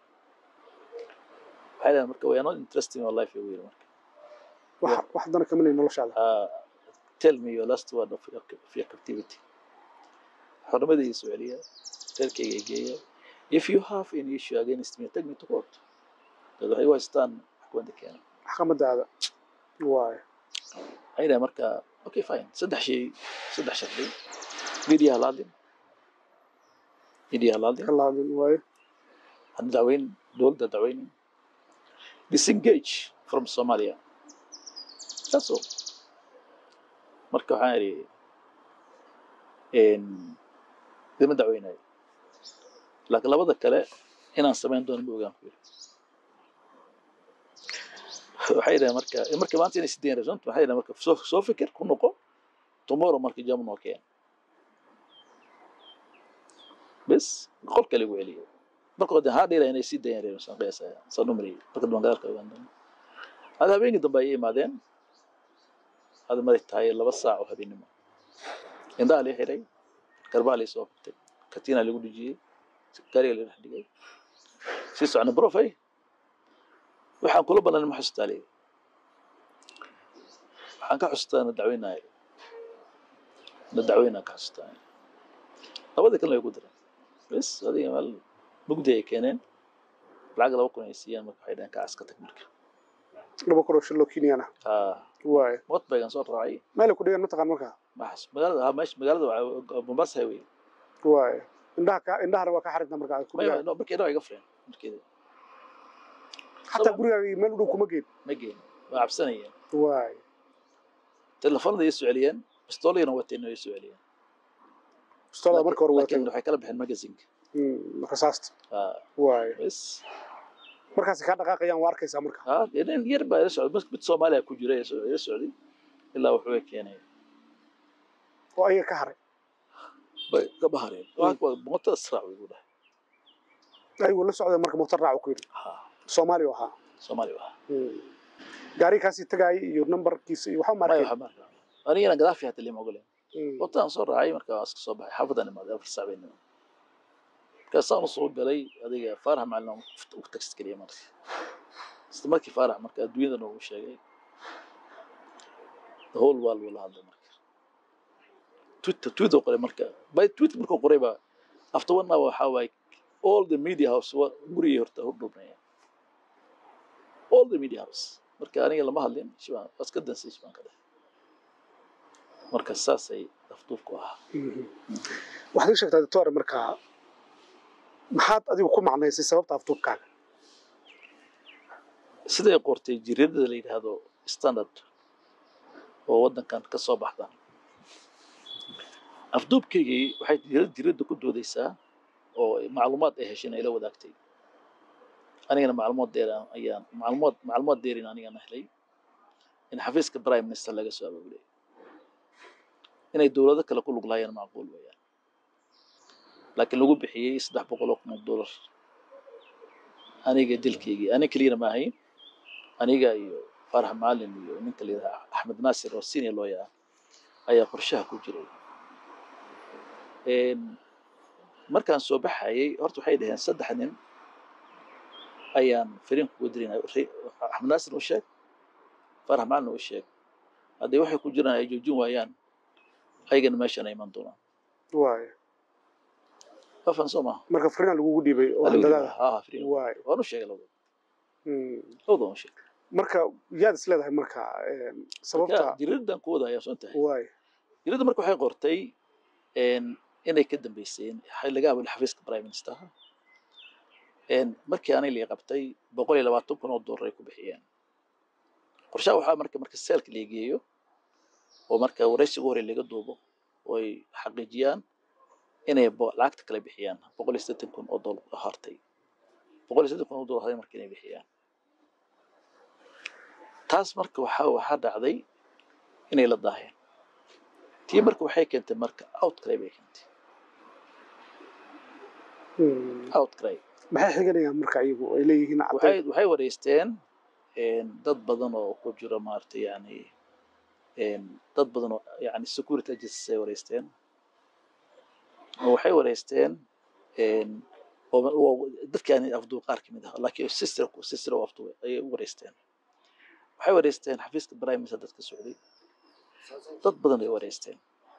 waxay dhahan marka we are not interested in your life yuu yidhi marka wax wax dana kama lehin noloshaada uh, tell me your last word of your, of your captivity xornimadii soo celiya reerkayga geeya if you have any issue against me take me to court dad waxay u haystaan maxkamadda keena maxkamadaada waaye waxay dhahay marka okay fine saddex shay saddex shardi media la hadlin media la hadlin ka laadin waaye hana dacweyn dowladda dacweynin disengage from somalia that's all marka waxaan idhi idima dacweynayo laakiin labada kale inaan samayn doono ma ogaan ku yiri waxay dhahay marka marka maanta inay sideyn result waxay dhahay marka soo soo fikir ku noqo tomorrow marka jamu noo keen bes qol kale igu celiyo marka hode haa dheela inay sii dayan reen saan qiyaasaya saan u mariyay marka dambe gadaalka ogaan doono hada habeenkii dambe ayay imaadeen hada maday tahay laba saac oo habeenimo indhaha lii xiray garbaa lii soo qabtay katiina lagu dhijiyey gaariga la dhex dhigay sii socna brofay waxaan kula banan ma xustaa leeyahay waxaan ka xustaa na dacweynayo na dacweynaan ka xustaa labadii kalena way ku direen bes adiga meel mugdi ay keeneen lacag laba kun ay siiyeen marka waxay dhaheen ka aska tag marka laba kun oo shiloo kenyana haa waaye motbaygan soo raacay meelay ku dhigan mataqaan marka maxas magaalada haa meesha magaalada waa mombasa highway waaye indhaha ka indhahana waa ka xarinta marka ay ku maya dhigaan no, markii dhaa iga fureen markeeda xataa gurigaaga meel u dhow kuma geed ma geen waa cabsanayeen waaye telefoonada ay soo celiyeen bistoolayna wateen ay soo celiyeen bistoola marka hore laakiin waatay waxay kala baxeen magazinka Mm, rasaasta haa waaye bes markaasi kaa dhaqaaqayaan waa arkaysaa marka haa nin yar baa ila socday mas- mid soomaaliya ku jira ee soo- ila socday ilaa wuxuu keenay oo ayaga ka haray bay ka bahareen waa kuwa mootada sraac way igu dhahay ayagoo la socday marka mootar raac ku yidhi haa soomaali oo ahaa soomaaliya waa Mm. gaariga kaasii tagaayay iyo nambarkiisa iyo waxba maya maarkay waxaa marka anigana gadaafi hata lima ogoleen wataan soo raacay marka waan iska soo baxay xaafadan imaaday afar saac baynimo markaasaan usoo galay adiga faarax macalin u tagsid keliya marka isla markii faarax marka adduunyada noogu sheegay the whole world wuu la hadlay marka twitter twitter qoray marka by twitter markuu qoray baa after one hour waxaa waaye all the media house waa gurigii horta hordhubnaya all the media house marka aniga lama hadlin shibaan waa iska dansay shibaan ka dheh marka saasay afduubku ahaa waxaad ii sheegtaa doctor marka maxaad adigu ku macnaysay sababta afduubkaaga siday qortay jiradada la yidhaahdo standard oo waddankan ka soo baxda afduubkaygii waxay jirad jiradda ku doodaysaa oo macluumaad ay hesheen ay la wadaagtay anigana macluumaad dheer aan- ayaan macluumaad macluumaad dheerin anigana helay in xafiiska prime minister laga soo abaabulay inay dowlado kale ku lug lahaayeen macquul weeyaan laakiin lagu bixiyey saddex boqol oo kun oo dollar aniga dilkaygii aniga keliyana ma ahayn aniga iyo farax macalin iyo ninka la yidhaha axmed naasir oo senior lawyer ah ayaa qorshaha ku jiray Een, markaan soo baxayay horta waxay dhaheen saddex nin ayaan fariin kuga dirinay axmed naasir u sheeg farax macalin u sheeg haddii waxay ku jiraan ay joojin waayaan ayagana meeshan ay iman doonaan waaye afan soo maaha marka fariinaa lagugu dhiibay oo Adigu handadaada ha ha fariin waaye waan u sheegay labada Mm. labada waan u sheegay marka yaad is leedahay marka een, sababta Marka jiridan ku wada ayaa soo tahay waaye jiridda marka waxay qortay een, inay ka dambeyseen waxay laga abuulay xafiiska prime ministerha Een, markii anay lii qabtay boqol iyo labaatan kun oo dollar ay ku bixiyeen qorshaha waxaa marka marka seelka la geeyo oo marka waraysiga hore laga duubo oo ay xaqiijiyaan inay bo- lacagta kala bixiyaan boqol iyo siddeetan kun oo dollar oo hartay boqol iyo siddeetan kun oo dollar hartay marka inay bixiyaan taas marka waxaa waxaa dhacday inay la daaheen tii marka waxay keentay marka outcry bay keentay Mm. outcry maxay xiganayaan marka iyagu ay leeyihiin waxay caddayn waxay wareysteen een, dad badan oo ku jira maaragtay yani een, dad badan oo yani security agencies ay wareysteen oo waxay wareysteen een, oo- oo dadkii aan afduub qaar kamid ah laakiin sister sister oo afduub ayay u wareysteen waxay wareysteen xafiiska prime minister dadka socday dad badan ay wareysteen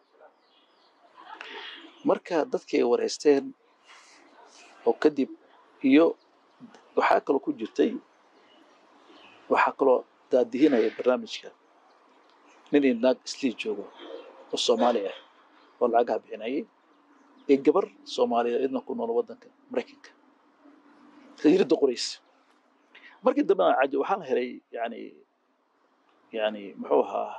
marka dadkii ay wareysteen oo kadib iyo waxaa kaloo ku jirtay waxaa kaloo daadihinaya barnaamijka nin iyo naag islii joogo oo soomaali ah oo lacagaha bixinayay iyo gabar soomaaliya idna ku nool waddanka maraykanka tajriidda qoraysa markii dambena caji waxaan helay yani yani muxuu ahaa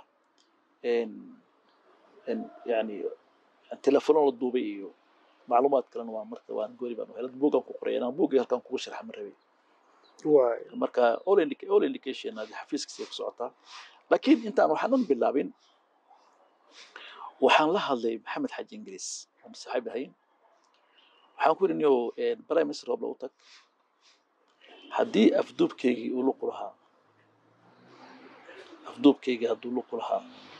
yani telefono la duubay iyo macluumaad kalena waa marka waan goori baan helay buugan ku qoray anaa buuggii halkan kugu sharxa ma rabay waay marka all indica all indication adi xafiiskiisa ku socotaa laakiin intaan waxaan dhan bilaabin waxaan la hadlay maxamed xaji ingiriis aan saaxiib ahayn waxaan ku yidhi niyow prime minister roobla u tag haddii afduubkeygii uu luqu lahaa afduubkeygii hadduu luqu lahaa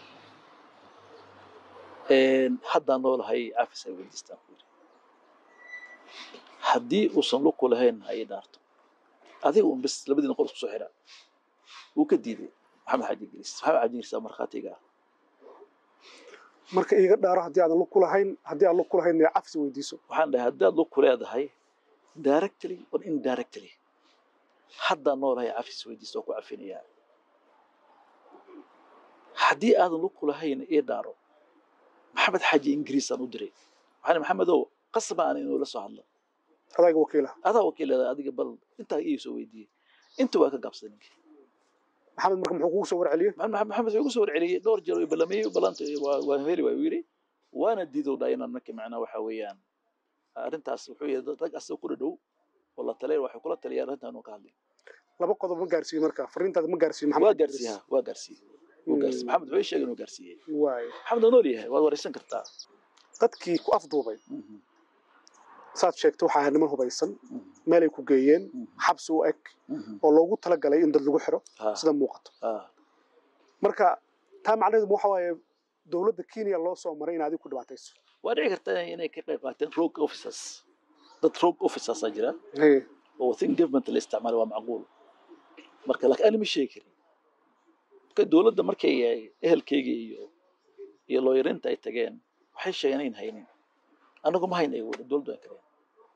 haddaan noolahay cafis ay weydiistaan ku yidhi haddii uusan luqu lahayn ha ii dhaarto adiga un bis labadiina qor isku soo xidha wuu ka diiday maxamed xaji ingiriis maxamed xaji ingiriis aa markhaatiga ah marka iiga dhaaro haddii aadan lug ku lahayn haddii aan lug ku lahayn cafsi weydiiso waxaan dhahay haddaad lug ku leedahay directly or indirectly haddaan noolahay cafis weydiista oo ku cafinayaa haddii aadan lug ku lahayn ii dhaaro maxamed xaji ingiriisaan u diray waxaan maxamedow qasba aan inuu la soo hadlo adayga wakiila adaa wakiilada adiga bal intaa ii soo weydiiyey inta waa ka gaabsaday ninkii maxamed marka muxuu kugu soo warceliyey maxamed maxamed wuxuu igu soo warceliyey dhowr jeer oo ballamiyey ballanta waa waa heli waay uu yidhi waana diidow dhaa inaan marka macnaa waxa weeyaan arrintaas wuxuu yidhi rag asaga ku dhadhow oo la talay waxay kula taliyaan arrintaan uu ka hadlay laba qodob ma gaarsiiye marka fariintaada ma gaarsiiye waa maxamed gaarsiiyaa waa gaarsiiyey wuu gaarsiiyey maxamed wuxuu ii sheegay inuu gaarsiiyey waay maxamed waa nool yahay waad waraysan kartaa dadkii ku afduubay saad sheegtay waxaa ahaa niman hubaysan meelay ku geeyeen xabsi u eg oo loogu talagalay in dad lagu xiro sida muuqato marka taa macnaheedu waxa waaye dowladda kenya loo soo maray in adiga ku dhibaatayso waa dhici karta inay ka qayb qaateen rogue officers dad rogue officers aa jira Hey, oo think government la isticmaalo waa macquul marka laakiin ani ma sheegi karin marka dowladda markay ehelkeyga iyo iyo looyarinta ay tageen waxay sheegeen inayn haynin anagu ma hayna igu dowladdu aan kareen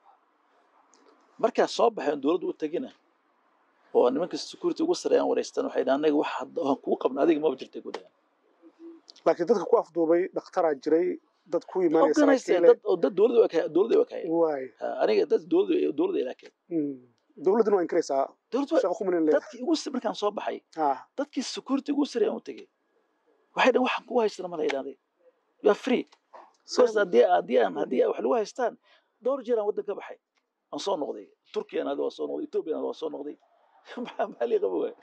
markaa soo baxeen dowladdu u tagina oo nimanka security ugu sareeyaan wareystaan waxay dhahaan anaga wax hadda aan kugu qabna adiga maba jirtay ku dhahaan laakiin dadka ku afduubay dhakhtaraa jiray dad ku imaanaya organize saraakiile dad oo dad dowladda waa ka- dowladda waa kaayeen waay aniga dad dowladda dowladda ilaa keen Mm. dowladduna waa inkiraysaa dowladda waa- shaqo kumanin leedahay dadkii ugu s- markaan soo baxay ah dadkii security ugu sareeyaan u tegey waxay dhahan waxaan kugu haystana ma la yidhahday you are free because haddii haddii aan haddii wax lagu haystaan dhowr jeer aan waddan ka baxay aan soo noqday turkiyan waa soo noqday ethoobiyan waa soo noqday maxaa maxaa lii qaba waay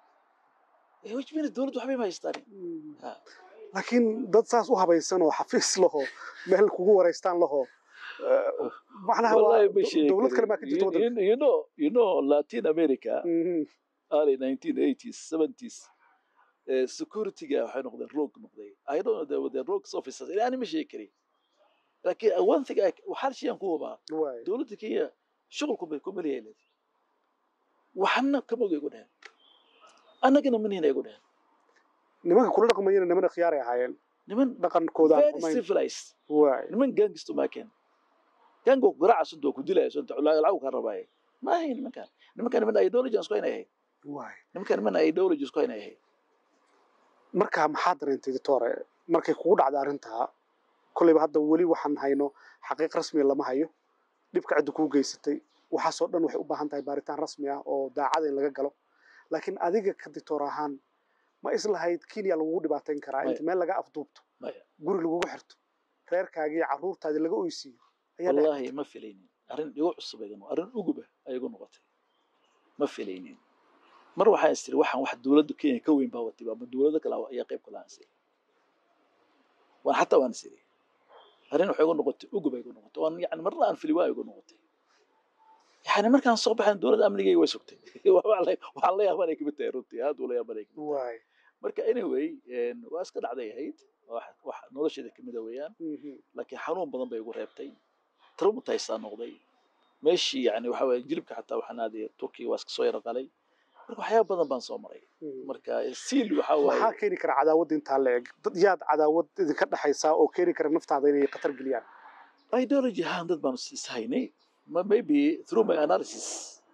Eh, which means dowladdu waxbay ma haystaan Mm. Ha. laakiin dad saas u habaysan oo xafiis laho meel kugu wareystaan laho eh, macnaha waa wallahi ma sheegi dowlad kale maa ka karin. jirta You- waddanka you- you know you know latin america Mhm. early 1980s 70s eh, security-ga waxay noqdeen rogue noqday i don't know they were the rogue officers ilaa ani ma sheegi karin laakiin uh, one thing I- waxaan shayaan ku hubaa waay dowladda kenya shuqulku bay ku meliyaa leedahay waxna kama oga igu dheheen annagana manihina igu dheheen nimanka kula dhaqmayana niman khiyaaray ahaayeen niman dhaqankooda aan very xumayn civilized waay niman gangistu maakeen gango garaaca sunta oo ku dilaya sunta lacag kaa rabaaye ma ahayn nimankan nimankan niman ideology aan isku haynay ahayd waay nimankan niman ideology isku haynay ahayd marka maxaa dareentay doctore markay kugu dhacda arrintaa kolleyba hadda weli waxaan hayno xaqiiq rasmiya lama hayo dhibka cidda kuu geysatay waxaasoo dhan waxay u baahan tahay baaritaan rasmi ah oo daacada in laga galo laakiin adiga ka dictor ahaan ma islahayd kenya lagugu dhibaateyn karaa inta meel laga afduubto maya guri lagugu xirto reerkaagii iyo carruurtaadii laga oysiiyo ayaa dhacay. wallahi ma filaynin arrin igu cusub ay igu noqotay arrin uguba ay igu noqotay ma filaynin mar waxaan is tiri waxaan wax dowladda kenya ka weyn baa watay ama dowlado kale ayaa qayb kala aan waan xataa waan is iri arrin waxay igu noqotay ugub ay igu noqotay waan yani marna aan fili waa igu noqotay yani markaan soo baxayn dowladda amnigayga way sugtay waxaan la- waxaan la yaabanay kamid tahay runtii aad uu la yaabanay kamid tahay waay marka anyway een, waa iska dhacday ahayd wax wax nolosheeda kamid a weeyaan Mhm. laakiin xanuun badan bay igu reebtay traumatized aan noqday meeshii yani waxa weeye jilibka xataa waxaan aaday turkiga waa iska soo yara qalay marka waxyaaba badan baan soo maray Mhm. marka siil waxa waaye maxaa keeni kara cadaawad intaa la eg dad yaad cadaawad idinka dhexaysaa oo keeni kara naftaada inay khatar geliyaan ideology ahaan dad baan is haynay Ma- maybe through my analysis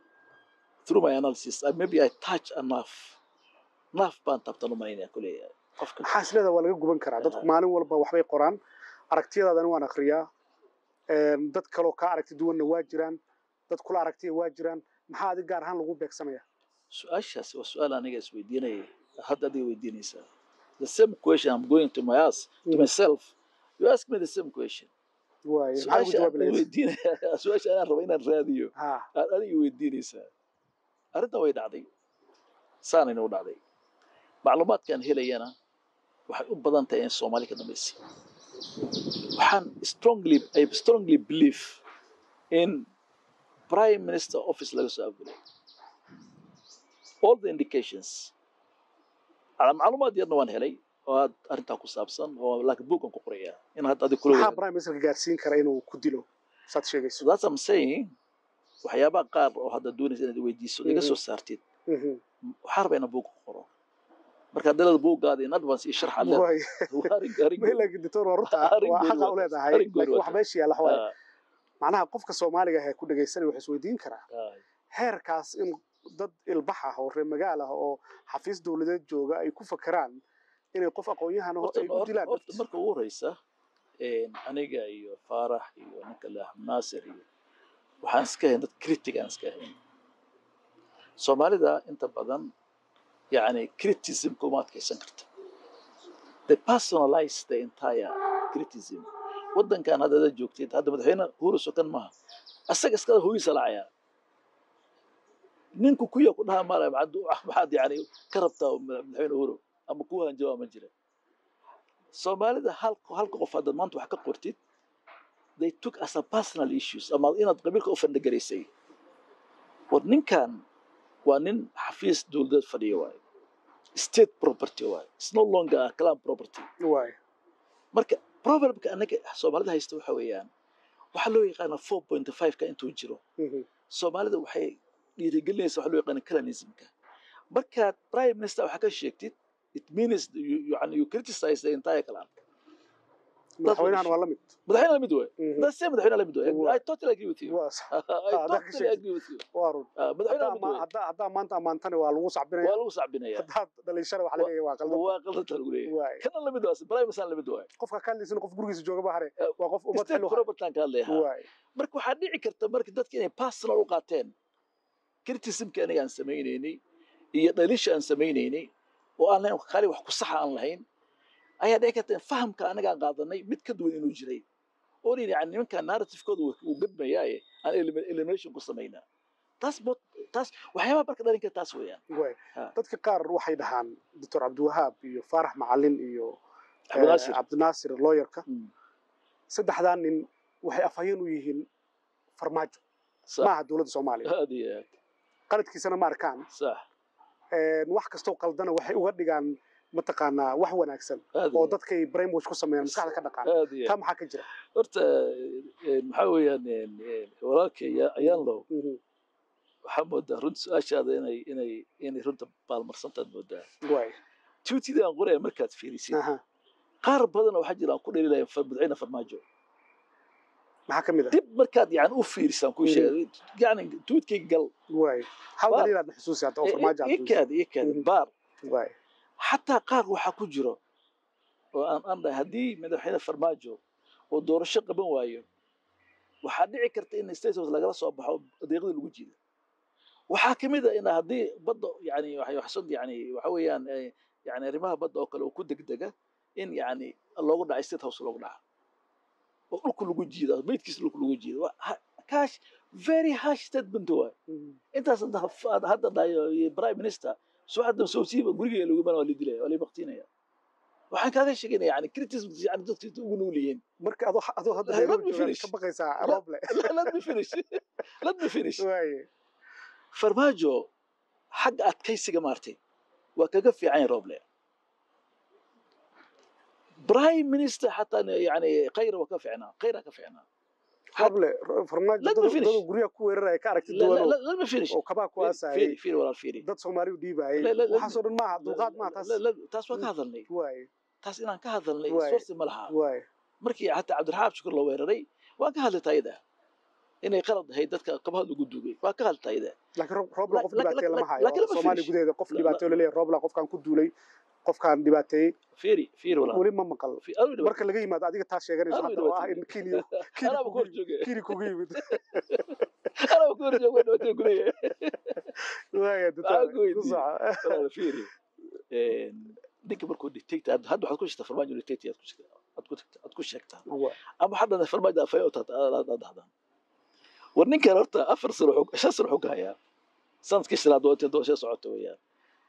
through my analysis I, maybe I touch enough enough baan tabtan u malaynaya kuleeyahay qofka maxaa isleeda waa laga guban karaa dadku Aha. maalin walba waxbay qoraan aragtiyadaadana waan akriyaa Een, dad kaloo kaa aragti duwanna waa jiraan dad kula aragtiya waa jiraan maxaa adig gaar ahaan lagu beegsanaya su-aashaas waa su-aal aniga isweydiinaya hadda adiga weydiinaysaa the same question i'm going to my ask to Mhm. myself you ask me the same question waaye maxaa ugu su-aasha jawaabi aan lahayd weydiinaya su-aasha anaan raba inaan raadiyo ha aad adiga weydiinaysaa arrintan way dhacday saanayna u dhacday macluumaadkaan helayana waxay u badan tahay in soomaali ka dambaysay waxaan strongly I strongly believe in prime minister office laga soo abulay all the indications ala macluumaad yarna waan helay oo aad arrintaa ku saabsan oo laakiin buugan ku qoraya in hadda adig kula maxaa wadaag prime ministerka gaarsiin kara inuu ku dilo saad so sheegayso that's I'm saying waxyaabaha qaar oo hadda doonaysa inaad weydiiso iga soo saartid Mhm. waxaa rabaa inaan buug ku qoro marka dalada buuggaada in advance iyo sharx alle Waaye. laakiin doctor waa runta Arrin waa gooni xaqa waa u taas. leedahay Arrin gooni laakiin waa wax taas. meesha yaalla waxa waaye macnaha qofka soomaaliga ah ee ku dhegaysanaya wuxuu isweydiin karaa heerkaas in dad ilbax ah oo reer magaal ah oo xafiis dowladeed jooga ay ku fakeraan inay qof aqoon-yahan aho ay u dilaan horta marka ugu horeysa aniga iyo faarax iyo ninka le axmed naasir iyo waxaan iska hayn dad critic aan iska hayn soomaalida inta badan yani criticismka uma adkaysan karta they personalize the entire criticism waddankan hadda ada joogtid hadda madaxweyne uhuru sokan maaha asaga iskada hooyisa lacaya ninku kuya ku dhaha mala maxaad maxaad yani ka rabtaa madaxweyne uhuru ama ku hanjawaa ma jira soomaalida hal halka qof haddaad maanta wax ka qortid they took as a personal issues ama inaad qabiilka u fandhagaraysay war ninkan waa nin xafiis dowladeed fadhiya waaye state property waaye it's no longer a clan property waaye marka problemka anaga soomaalida haysta waxa weeyaan waxaa loo yaqaana four point five-ka intuu jiro Mhm. soomaalida waxay dhiirigelinaysa waxa loo yaqaana clanismka markaad prime minister waxaa ka sheegtid it means you, you, you criticize the entire clan madaxweynahan waa la mid madaxweyne la mid waay Mhm. that's same madaxweyne la mid waay Waa. I totally agree with you waa I haddaa ka totally sheegtid. agree with you waa run Ah, madaxweyne la haddaa mid ama- waay haddaa haddaa maanta ammaantana waa lagu sacbinaya waa lagu sacbinaya haddaad dhalinyashada waxa laga waa qaldan waa qaldantaa lagu leeyahay waaye kana la mid waa prime minister la mid waay qofka ka hadlaysana qof gurigiisa jooga ba hare Eh, waa qof ummad state xil u haya property ka hadlaya waaye marka waxaa dhici karta marka dadka inay personal u qaateen criticismka aniga aan samaynaynay iyo dhalisha aan samaynaynay oo aan lahayn kali wax ku saxa aan lahayn ayaa dhici karta in fahamka anaga aan qaadanay mid ka duwan inuu jiray oo nin yani nimanka narrativekooda uu gadmayaaye aan elimi- elimination ku samaynaa taas mo taas waxyaabaha marka dhalin kara taas weeyaan waaye Ha. dadka qaar waxay dhahaan doctor cabdiwahaab iyo faarax macalin iyo eh, cabdinaasir cabdinaasir lawyerka Mm. saddexdaa nin waxay afhayeen u yihiin farmaajo sax maaha dowladda soomaaliya aad iyo aad qaladkiisana ma arkaan sax Een, wax kastoo qaldana waxay uga dhigaan mataqaanaa wax wanaagsan aad iyo oo aad. dadkay brainwash ku sameeyaan maskaxda ka dhaqaan aad iyo taa aad. maxaa ka jira horta eh, maxaa weeyaan eh, eh, walaalkay ayaan low Mhm. waxaa moodaa runta su-aashaada inay inay inay runta baalmarsantaad moodaa waaye tuutida aan qoraya markaad fiirisid aha qaar badan oo waxaa jira aan ku dheelilaya madaxweyne farmaajo maxaa ka mid ah dib markaad yani u fiirisaan kuu sheegay yani tuutkayga gal waaye hal Baar. daliilaad na xusuusi hadda oo farmaajo aad xusuusi. ikaad ikaad Mhm. baar waaye xataa qaar waxaa ku jiro oo aan aan dhahay haddii madaxweyne farmaajo oo doorasho qaban waayo waxaa dhici karta in state house lagala soo baxo adeeqda lagu jiida waxaa ka mid a in haddii badda yani waxay waxsan yani waxa weeyaan eh, yani arrimaha badda oo kale oo ku degdega in yani loogu dhaca state house loogu dhaca oo dhulka lagu jiida meydkiisa dhulka lagu jiida Waa ha- kash very harsh statement waay Mhm. intaas hadda ha- hadda dhahayo iyo prime minister sucadda soo siiba guriga lagu iman waa la dilaya waa la baktinaya waxaan kaaga sheegaynaya yani criticism yani dadka ugu nool yihiin marka adoo adoo hadda Let me Nairobi joogaad finish. ka baqaysaa Let- rooble let me finish let me finish waaye farmaajo xagga adkaysiga maartay waa kaga fiican yahay roble prime minister xataa yani khayra waa ka fiicnaa khayra ka fiicnaa rooble farmaajo Let me dad finish. dad guryaha ku weeraraya ka aragti La- la- duwan la- let me finish oo kabaa ku Fiiri, aasayay fiiri fiiri walaal fiiri dad soomaali u dhiibayay La- la- la- waxaasoo dhan maaha dulqaad maaha taas La- la- taas waan ka hadalnay waaye taas inaan ka hadalnay Waay. source ma laha waaye markii xataa cabdiraxaab shukur la weeraray waan ka hadlay tayada inay qalad ahayd dadka kabaha lagu duugay waan ka hadlay tayada laakiin Rob- rooble qof La- la- dhibaateeya lama la- hayo laakiin lama soomaaliya finish. gudaheeda qof La- dhibaateyo laleeyahay rooble qofkaan ku duulay qofkaan dhibaateeyey fiiri fiiri walaal weli ma maqal Fi- adigu dhibaato- marka laga yimaado adiga taas sheeganayso Adigu hadda oo ah dhibaato- in kenya kenya Anaa kugu ku hor yimid- jooge. kenya kugu yimid Anaa ku hor jooge, dhibaato ku leeyahay. waaya Maxaa ku doctor ku weydiiyey? soco Walaal, fiiri Een, ninka markuu dictator hadda hadda waxaad ku sheegtaa farmaajo dictator aad ku sheegtaa aad ku tagtaa- aad ku sheegtaa Waa. ama hadda farmaajo afay u tahay aad aad dhahdaan war ninkan horta afar sano xog shan sano xog hayaa sanadkii shanaad waa inta doorasho socota weeyaan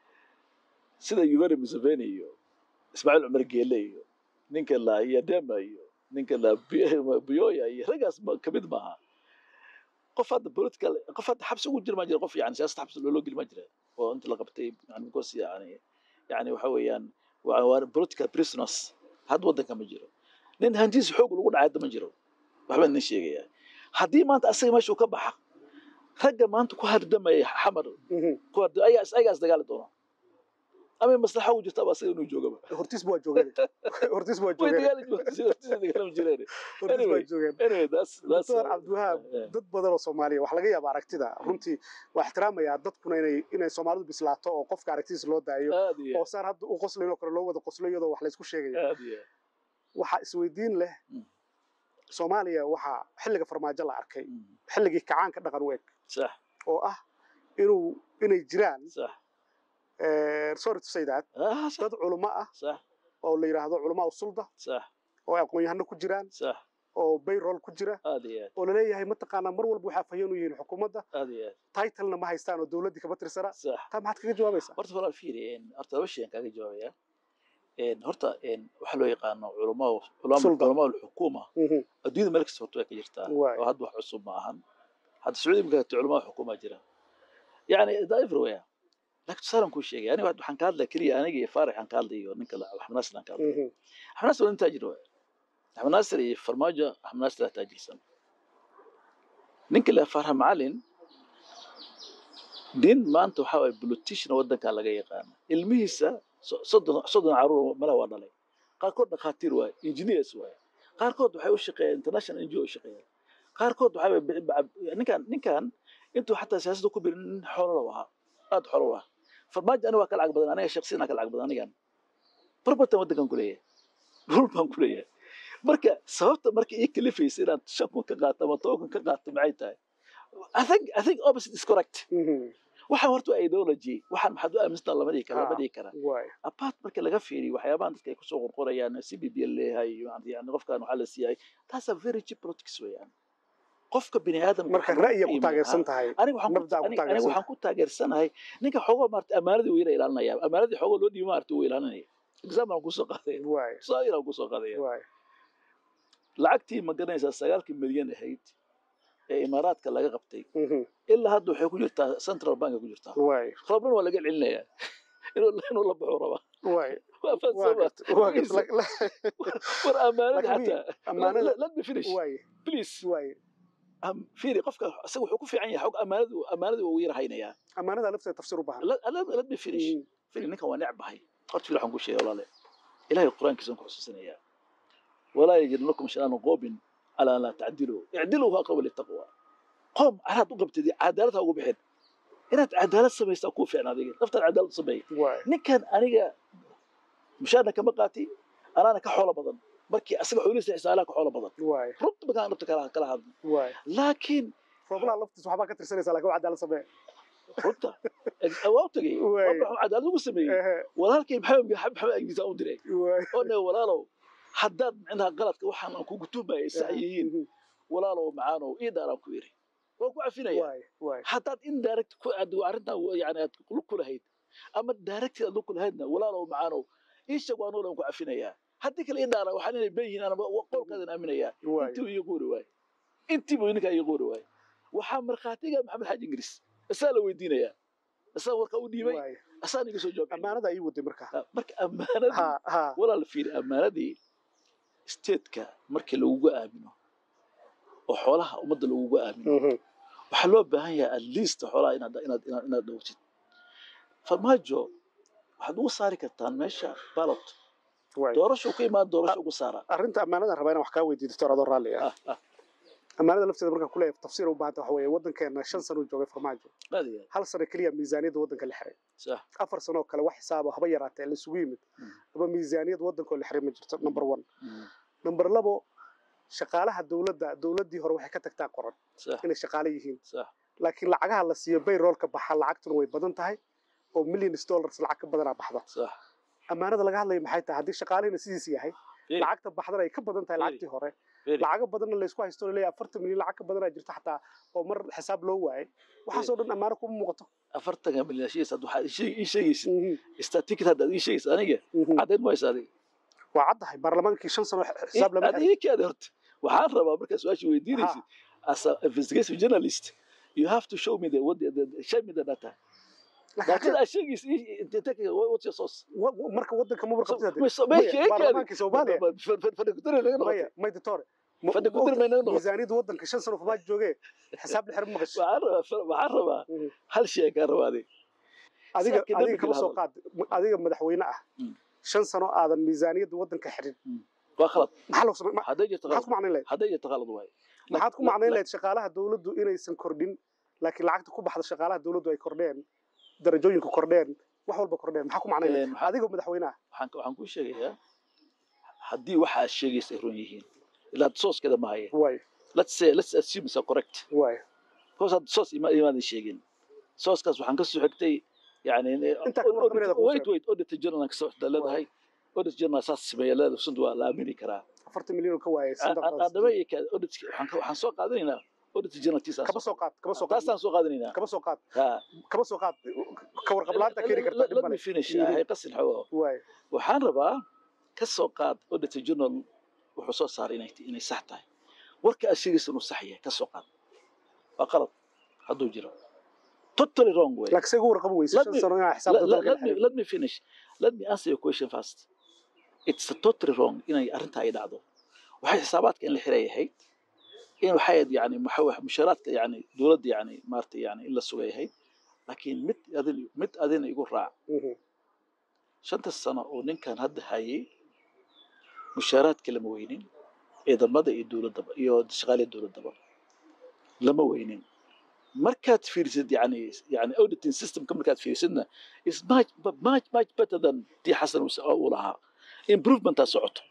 sida yuveri museveni iyo ismaaciil cumar geele iyo ninka la yadema iyo ninka la Bi- buyoya iyo raggaas ma kamid maaha qof hadda political qof hadda xabsi ugu jira ma jira qof yani siyaasad xabsi loo geli ma jira oo inta la qabtay yani because yani yani waxa weeyaan waa waa political prisoners hadda waddanka ma jiro nin hantiisa xoog lagu dhacay hadda ma jiro waxbaa nin sheegaya haddii maanta asaga meesha uu ka baxa ragga maanta ku hardamaya xamar Mhm. kuwa ayagaa ayagaa isdagaali doona ama maslaxa ugu jirta asaga inuu joogaba hortiis waa joogeen hortiis waa way joogeen dagaali dagaalami jireen hortiis waa anyway. joogeen anyway that's that's doctor cabdiwahaab Yeah. dad badan oo soomaaliya wax laga yaaba aragtida runtii waa ixtiraamayaa dadkuna inay inay soomaalidu bislaato oo qofka aragtidiisa loo daayo aad iyo oo saan hadda u qoslayn oo kale loo wada qoslo iyadoo wax laysku sheegayo aad iyo waxaa isweydiin leh Mm. soomaaliya waxaa xilliga farmaajo la arkay Mm. xilligii kacaanka dhaqan weeg sax oo ah inuu inay jiraan sax eh, sorry to say that ah sax dad culummo ah sax oo la yidhaahdo culamaa usulda sax oo ay aqoon-yahano ku jiraan sax oo bayroll ku jira aad iyo aad oo laleeyahay mataqaanaa mar walba waxaa fahyan u yihiin xukuumadda aad iyo aad titlena ma haystaan oo dowladdii kama tirsana sax taa maxaad kaga jawaabaysaa horta walaal fiiri een, horta laba shay aan kaaga jawaabaya Een, horta een, waxaa loo yaqaano culamaa culamaa Sulda. culamaa alxukuma Mhm. adduunyada meel kasta horta way ka jirtaa Waay. oo hadda wax cusub ma ahan hadda sacuudi imika culamaa xukuma jira yani da everywhere laakiin tusaalan kuu sheegay aniga waxaan ka hadlaya keliya aniga iyo faarax aan ka hadlay iyo ninka la axmed naasir aan ka hadlay Mhm. axmed naasir waa nin taajir waay axmed naasir iyo farmaajo axmed naasir aa taajirsan ninka la faarax macalin nin maanta waxaa waye politician waddankaa laga yaqaana ilmihiisa so- soddon soddon caruur mala waa dhalay qaarkood dhakhaatiir waaye engineers waaye qaarkood waxay u shaqeeyaan international ngo u shaqeeyaan qaarkood waxaa waye bi- bi- ninkan ninkan intuu xataa siyaasadda ku birin nin xoolo ahaa aad xoolo u ah farmaajo aniga waa ka lacag badan aniga shaksiyan ka lacag badan anigan barbartan waddankan ku leeyahay dhul baan ku leeyahay marka sababta marka ii kalifaysa inaad shan kun ka qaato ama toban kun ka qaato maxay tahay I think I think opposite is correct Mhm. waxaan horta waa ideology waxaan maxaad u aaminsantaa lama dhihi kara lama dhihi kara Waay. apart marka laga fiiriyo waxyaabahan dadka ay kusoo qorqorayaan c b b leeyahay yani qofkan waxaa la siiyay taas a very cheap politics weeyaan qofka bini aadamka marka waxaa loo ra'yi ku qiimeeyaa- taageersan tahay aniga waxaan ku- mabda'a ku aniga- aniga taageersan waxaan ku taageersanahay ninka xoogoo maarata ammaanadii wuu ila ilaalinaya ammaanadii xoogoo loo dhiibo maarata wuu ilaalinaya example aan kusoo qaadaya waay tusaale aan kusoo qaadaya waay lacagtii ma garanaysaa sagaalkii milyan ahayd ee imaaraadka laga qabtay Mhm. ilaa hadda waxay ku jirtaa central bank ay ku jirtaa waay roobnan waa laga celinayaa inuu inuu la baxo raba waay waa waa fahansama gart- waa gart- la- la- war ammaanada Laakiin xataa ammaanada Let- let me finish waay please waay Am- fiiri qofka isaga wuxuu ku fiican yahay xog ammaanadu ammaanadu uu yar haynayaa ammaanada lafteeda tafsiir u baahan Let- let let me finish Mhm. fiiri ninkan waa necbahay horta fiiri waxaan ku sheegay walaale ilaahay qur-aankiisa ku xusuusinayaa walaa yajidnakum shanaan qoobin calaa an laa tacdiluu icdiluu huwa aqrabu litaqwa qoom caraad u qabtid cadaalad ha ugu bixin inaad cadaalad samaysaa kuu fiicna adiga naftaan cadaalad u sameey waay ninkan aniga mushaarna kama qaati anaana ka xoolo badan markii asaga xoolihiisa xisaalaha ka xoolo badan waay runta markaan dhabta kala kala hadlo waay laakiin rooblaha laftiisa waxbaa ka tirsanaysaa laakiin waa cadaalad samee runta waa u tagay Waay. waxuu cadaalad ugu sameeyey Ehe, walaalkay maxamed maxamed agdiisa u diray waay oo dhahay walaalow haddaad micnaha qaladka waxaan aan kugu tuumayay sax yihiin Mhm. walaalow macaanow ii daaraan ku yidhi waan ku cafinaya waay waay haddaad indirect ku aad arrintan yani aad lug ku lahayd ama direct aad lug ku lahaydna walaalow macaanow ii sheeg waan ku cafinayaa haddii kale ii dhaara waxaan inay ben yihiin anaba qolkaadan aaminayaa waay intii ii quuri waay intii buu ninkaa ii quuri waay waxaa markhaatiga maxamed xaaji ingiriis isaa la weydiinayaa isaa warka u dhiibay waay asaa niga soo jawaab ammaanada ii waday marka marka ammaanadii ha ha walaal fiiri ammaanadii stateska markii lagugu aamino oo xoolaha ummadda lagugu aamino Mhm. waxaa loo baahan yahay at least xoolaha inaad inaad inaad inaad dhowtid farmaajo waxaad ugu saari kartaan meesha ballot waay doorasho ku imaan doorasho ugu saara arrinta ammaanada rabaa inaan wax kaa weydiiyo doctor adoo raalli ah Ah, ah, ammaanada lafteeda markaan kuleeyahay tafsiir u baahanta waxa weeye waddankeena shan sano uu joogay farmaajo aad iyo aad hal sano keliya miisaaniyadda waddanka la xiray sax afar sano oo kale wax xisaaba haba yaraatee la isugu yimid Mm. ama miisaaniyad waddanka oo la xiray ma jirto number one Mm. number labo shaqaalaha dowladda dowladdii hore waxay ka tagtaa qoran sax inay shaqaale yihiin sax laakiin lacagaha la siiyo bayroolka baxa lacagtuna way badan tahay oo millions dollars lacag ka badanaa baxda sax ammaanada laga hadlaya maxay tahay haddii shaqaalihina sidiisa yahay Fiiri. lacagta baxdana ay ka badan tahay Fiiri. lacagtii hore Fiiri. lacago badanna laysku haysto leeyahay afartan milyan lacag ka badanaa jirta xataa oo mar xisaab loo waayay waxaasoo dhan ammaano kuma muuqato afartanka milyan shiis hadda waxaad ii sheeg- ii sheegaysid Mhm, statikid haddaad ii sheegaysid aniga mhm. caddayn maysa adiga waa caddahay baarlamaankii shan sano xisaab lama aad xirin ii kaada horta waxaan rabaa markaa su-aasha weydiinaysid as a investigation journalist you have to show me the, what the, the show me the data Laakiin laakiin aad sheegaysid ii- ii- take it, what's your source wa- wa- marka waddanka ma warqabtid hadee. Maya, Maya, baarlamaankii Soomaaliya fadhi ku tiri laga maya noqotay may doctor ma- Fadhi ku tiri ma- mayna noqotay. miisaaniyadda waddanka shan sano farmaajo joogee xisaab la xirin ma maqasho waxaan rabaa waxaan rabaa Mhm. hal shay kaan rabaa adiga adiga Saakii adiga nabiga kama la soo qaad adiga madaxweyne ah Mm. shan sano aadan miisaaniyadda waddanka xirin waa khalad maxaa loo samey ma- hadday jirto maxaad ku khalad macnayn lahayd hadday jirto khalad waaye maxaad ku La- macnayn la- lahayd shaqaalaha dowladdu inaysan kordhin laakiin lacagta ku baxda shaqaalaha dowladdu ay kordheen darajooyinku kordheen wax walba kordheen maxaa ku macnayn lahayd Een, maxaa- adigoo madaxweyne ah waxaan waxaan kuu sheegayaa haddii waxa aad sheegaysa ay run yihiin ilaa sooskeeda ma haya waayo let's say let's assume it's correct waayo because had soos ima imaadan sheegin sooskaas waxaan ka soo xigtay yani Intaa ka warqabinayda kuu wait wait audit journal aan ka soo xigtaa leedahay audit journal saas sameeya leedahay sunta waa la aamini karaa afartan milyan oo ka waayay adaba iyo ka audit waxaan ka- waxaan soo qaadanaynaa audit journal tiisa kaba soo qaad kaba soo qaad taasaan soo qaadanaynaa kaba soo qaad ha kaba soo qaad ka warqablaanta keeni kartaa dhib let me male finish Mhm. hay qasin xawo waayo waxaan rabaa ka soo qaad audit journal wuxuu soo saaray inay inay sax tahay warka aad sheegaysa inuu sax yahay ka soo qaad waa qalad hadduu jiro totally wrong way laakiin say ugu warqabi weyse Let shan me- sano inaa let, xisaabta let, dalka let, me, let me finish. Let me answer your question first. It's totally wrong inay arrinta ay dhacdo. waxay xisaabaadka in la xiray ahayd in waxay ahayd yani waxa wax mushaaraadka yani dowladda yani maaragtay yani in la sugay ahayd laakiin mid adin mid adina igu raac Mhm. shanta sano oo ninkan hadda hayay mushaaraadka lama weynin ciidamada iyo dowladdaba iyo shaqaaliya dowladdaba lama weynin markaad fiirisid yani yani auditing systemka markaad fiirisidna is much much much better than tii xasan uu s- uu lahaa improvementaa socoto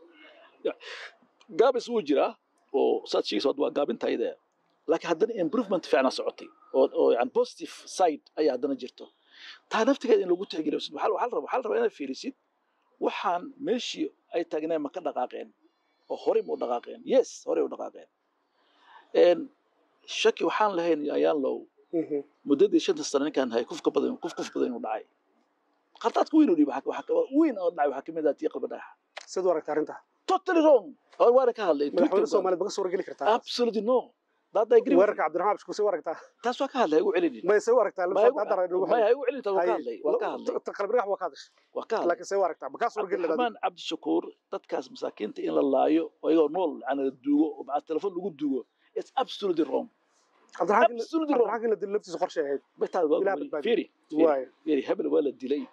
Ya, gaabis wuu jiraa oo saad sheegaysa hadda waa gaabintayda laakiin haddana improvement fiicnaa socotay oo oo yani positive side ayaa haddana jirto taa naftigeeda in lagu tixgeliyo waxaa waxaa la rabaa waxaa la rabaa inaad fiirisid waxaan meeshii ay taagneen ma ka dhaqaaqeen oo horey ma u dhaqaaqeen yes horey u dhaqaaqeen Een, shaki waxaan lahayn ayaan low Mhm. muddadii shanta sano ninkaan hay kuf ka badan kuf kuf badan inuu dhacay khaldaadka weyn oo dhiib waxaa waxaa ka- weyn oo dhacay waxaa kamid ah tii qalba dhagaxa siduu aragta arrinta totally wrong oo waana ka hadlay madaxweyne Twitter baan- soomaaliyeed ma ka suura geli kartaa absolutely no that I agree with weerarka cabdiraxmaan abshku say u aragtaa you. taas waa ka hadlay ha igu celinin may say u aragtaa Ma igu- hadda raynu ma ha igu celinin taas waa ka hadlay waa ka hadlay qalbiragax waa ka hadashay waa ka hadlay laakiin say u aragtaa ma kaa suura geli lahayd cabdiraxmaan cabdishakuur dadkaas masaakiinta in la laayo oo iyagoo nool yani la duugo oo maca telefon lagu duugo it's absolutely wrong cabdiraxmaan in- absolutely wrong cabdiraxmaan in la dilo laftiisa qorshay ahayd Betaa waa Ilaah weli- badbaadiyo. fiiri fiiri waayo fiiri hebel waa la dilay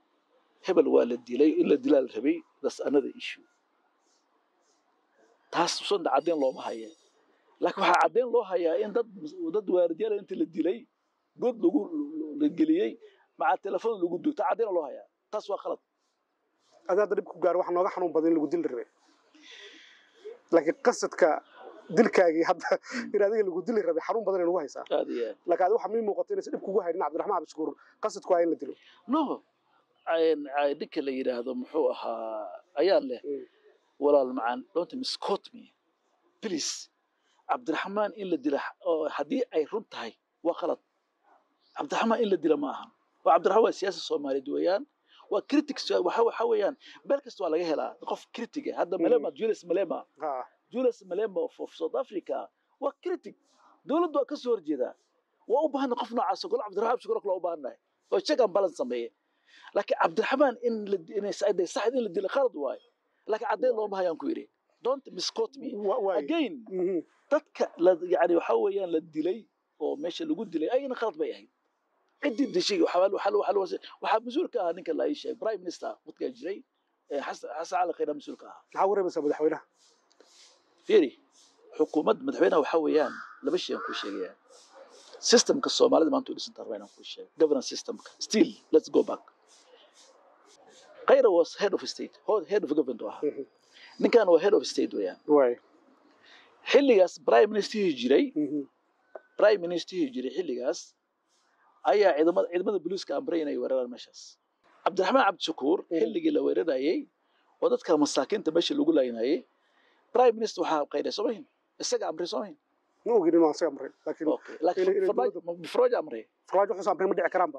hebel waa la dilay in la dilaa la rabay that's another issue taas sunda caddeyn looma haya laakiin waxaa caddeyn loo hayaa in dad dad waardiyaal inta la dilay god lagu la geliyey maca telefon lagu dugo taa caddeyn loo hayaa taas waa qalad adi hadda dhib ku gaaro waxa nooga xanuun badan in lagu dili rabay laakiin qasadka dilkaagii hadda in adiga lagu dili rabay xanuun badan inagu haysaa aad iyo aad laakiin adi waxa mii muuqata inaysan dhib kugu haynin cabdiraxmaan abshukuur qasadku waa in la dilo no Een, ay- ninka la yidhaahdo muxuu ahaa ayaan leh Mm. walaal macaan don't misquote me please cabdiraxmaan in la dila oo haddii ay run tahay waa qalad cabdiraxmaan in la dila ma ahan waa cabdiraxmaan waa siyaasa soomaaliyeed weeyaan waa critics waxa waxa weeyaan meel kasta waa laga helaa qof critiga hadda Mm. malema julius malema ha julius malema of, of south africa waa critic dowladdu waa ka soo horjeedaa waa u baahanay qof noocaas oo kale cabdiraxmaan shukur kale u baahannahay oo check and balance sameeye laakiin cabdiraxmaan in la inay saxday saxd in la dila qalad waaye laakiin caddeyn looma hayaan ku yidhi don't misquote me wa- waayo again Mhm. dadka la yani waxa weeyaan la dilay oo meesha lagu dilay ayna khalad bay ahayd ciddii dishay waxaa waxaa waxaa waxaa mas-uul ka ahaa ninka la ii sheegay prime minister waqtigaa jiray ee xasan xasan cali khayra mas-uul ka ahaa maxaa wareemaysaa madaxweynaha fiiri xukuumadda madaxweynaha waxaa weeyaan laba shay aan kuu sheegaya systemka soomaalida maanta u dhisan tahay inaan kuu sheego governance systemka still let's go back Kayra was head of state ho- head of government u ahaa Mhm. ninkan waa head of state weeyaan waay xilligaas prime ministerhii jiray Mhm. prime ministerhii jiray xilligaas ayaa ciidamada ciidamada booliiska amray inay weeraraan meeshaas cabdiraxmaan cabdishakuur Mhm. xilligii la weerarayay oo dadka masaakiinta meesha lagu laynayay prime minister waxaa qayday soo mahin isaga amray soo mahin ma ogin inuu asaga amray laakiin okay laakiin inay- inay farmaajo farmaajo amray farmaajo wuxuu amray ma dhici karaanba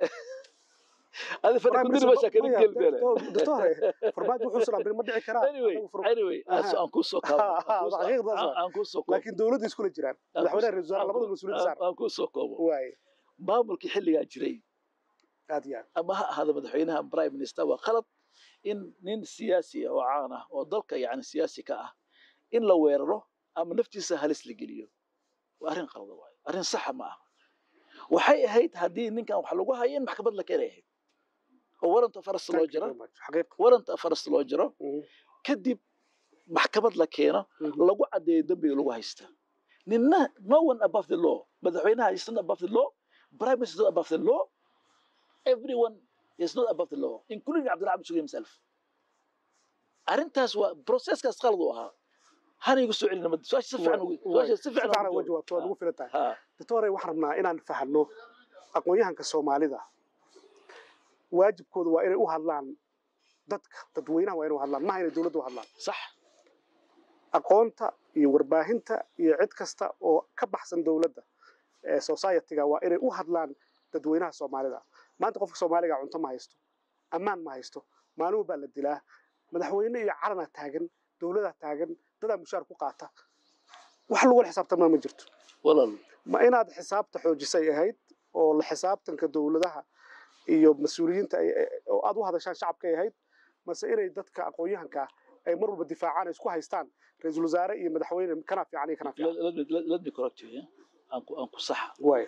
adi fadhi Prime kudiri Minister- meesha kala maya, gelbeele doctor- doctor, farmaajo wuxuu amray ma dhici karaan anyway Anagu far- anyway aan Aha. soo- aan kuu soo kaabo Ha, ha, aan kuu soo- xaqiiqdaas aan- waa. aan kuu soo koobo laakiin dowladda iskula jiraan Aan ku- madaxweynaha ra-iisul wasaare aan labada ku- mas-uuliyiin aan- saar aan kuu soo koobo waay maamulkii xilligaa jiray aad iyo aad ama ha ahaado madaxweynaha prime minister waa khalad in nin siyaasi ah oo caan ah oo dalka yani siyaasi ka ah in la weeraro ama naftiisa halis la geliyo waa arrin qalada waayo arrin saxa ma aha waxay ahayd haddii ninkan wax lagu hayo in maxkamad la keenay ahayd oo waranta faras loo Thank you jiro very much. xaqiiq waranta faras loo jiro Mhm. kadib maxkamad la keeno Mhm. lagu caddeeyo dembiga lagu haysta ninna no one above the law madaxweynaha is not above the law prime minister is not above the law everyone is not above the law including cabdillah cabdi sugay himself arrintaas waa processkaas qalad u ahaa hana igu soo celina mad su-aasha si fiican ugu- Waay. su-aasha si si fiican fiican ugu uga jawaabto waad jawaab. ugu filan tahay Ha, doctore waxaan rabnaa inaan fahanno aqoon-yahanka soomaalida waajibkooda waa inay u hadlaan dadka dadweynaha waa inay u hadlaan maha inay dowladda u hadlaan sax aqoonta iyo warbaahinta iyo cid kasta oo ka baxsan dowladda ee society-ga waa inay u hadlaan dadweynaha soomaalida maanta qofka soomaaliga cunto ma haysto ammaan ma haysto maalin baa la dilaa madaxweyne iyo calana taagan dowladaa taagan dadaa mushaar ku qaata wax lagula xisaabtamaa ma jirto walaal ma inaad xisaabta xoojisay ahayd oo la xisaabtanka dowladaha iyo mas-uuliyiinta ay- ay- oo aad u hadashaan shacabkay ahayd mase inay dadka aqoon-yahanka ah ay mar walba difaacaan ay isku haystaan ra-iisul wasaare iyo madaxweyne kana fiican iyo kana fiican let- let me- let- let me correct you yeah? aan ku aan ku saxa waay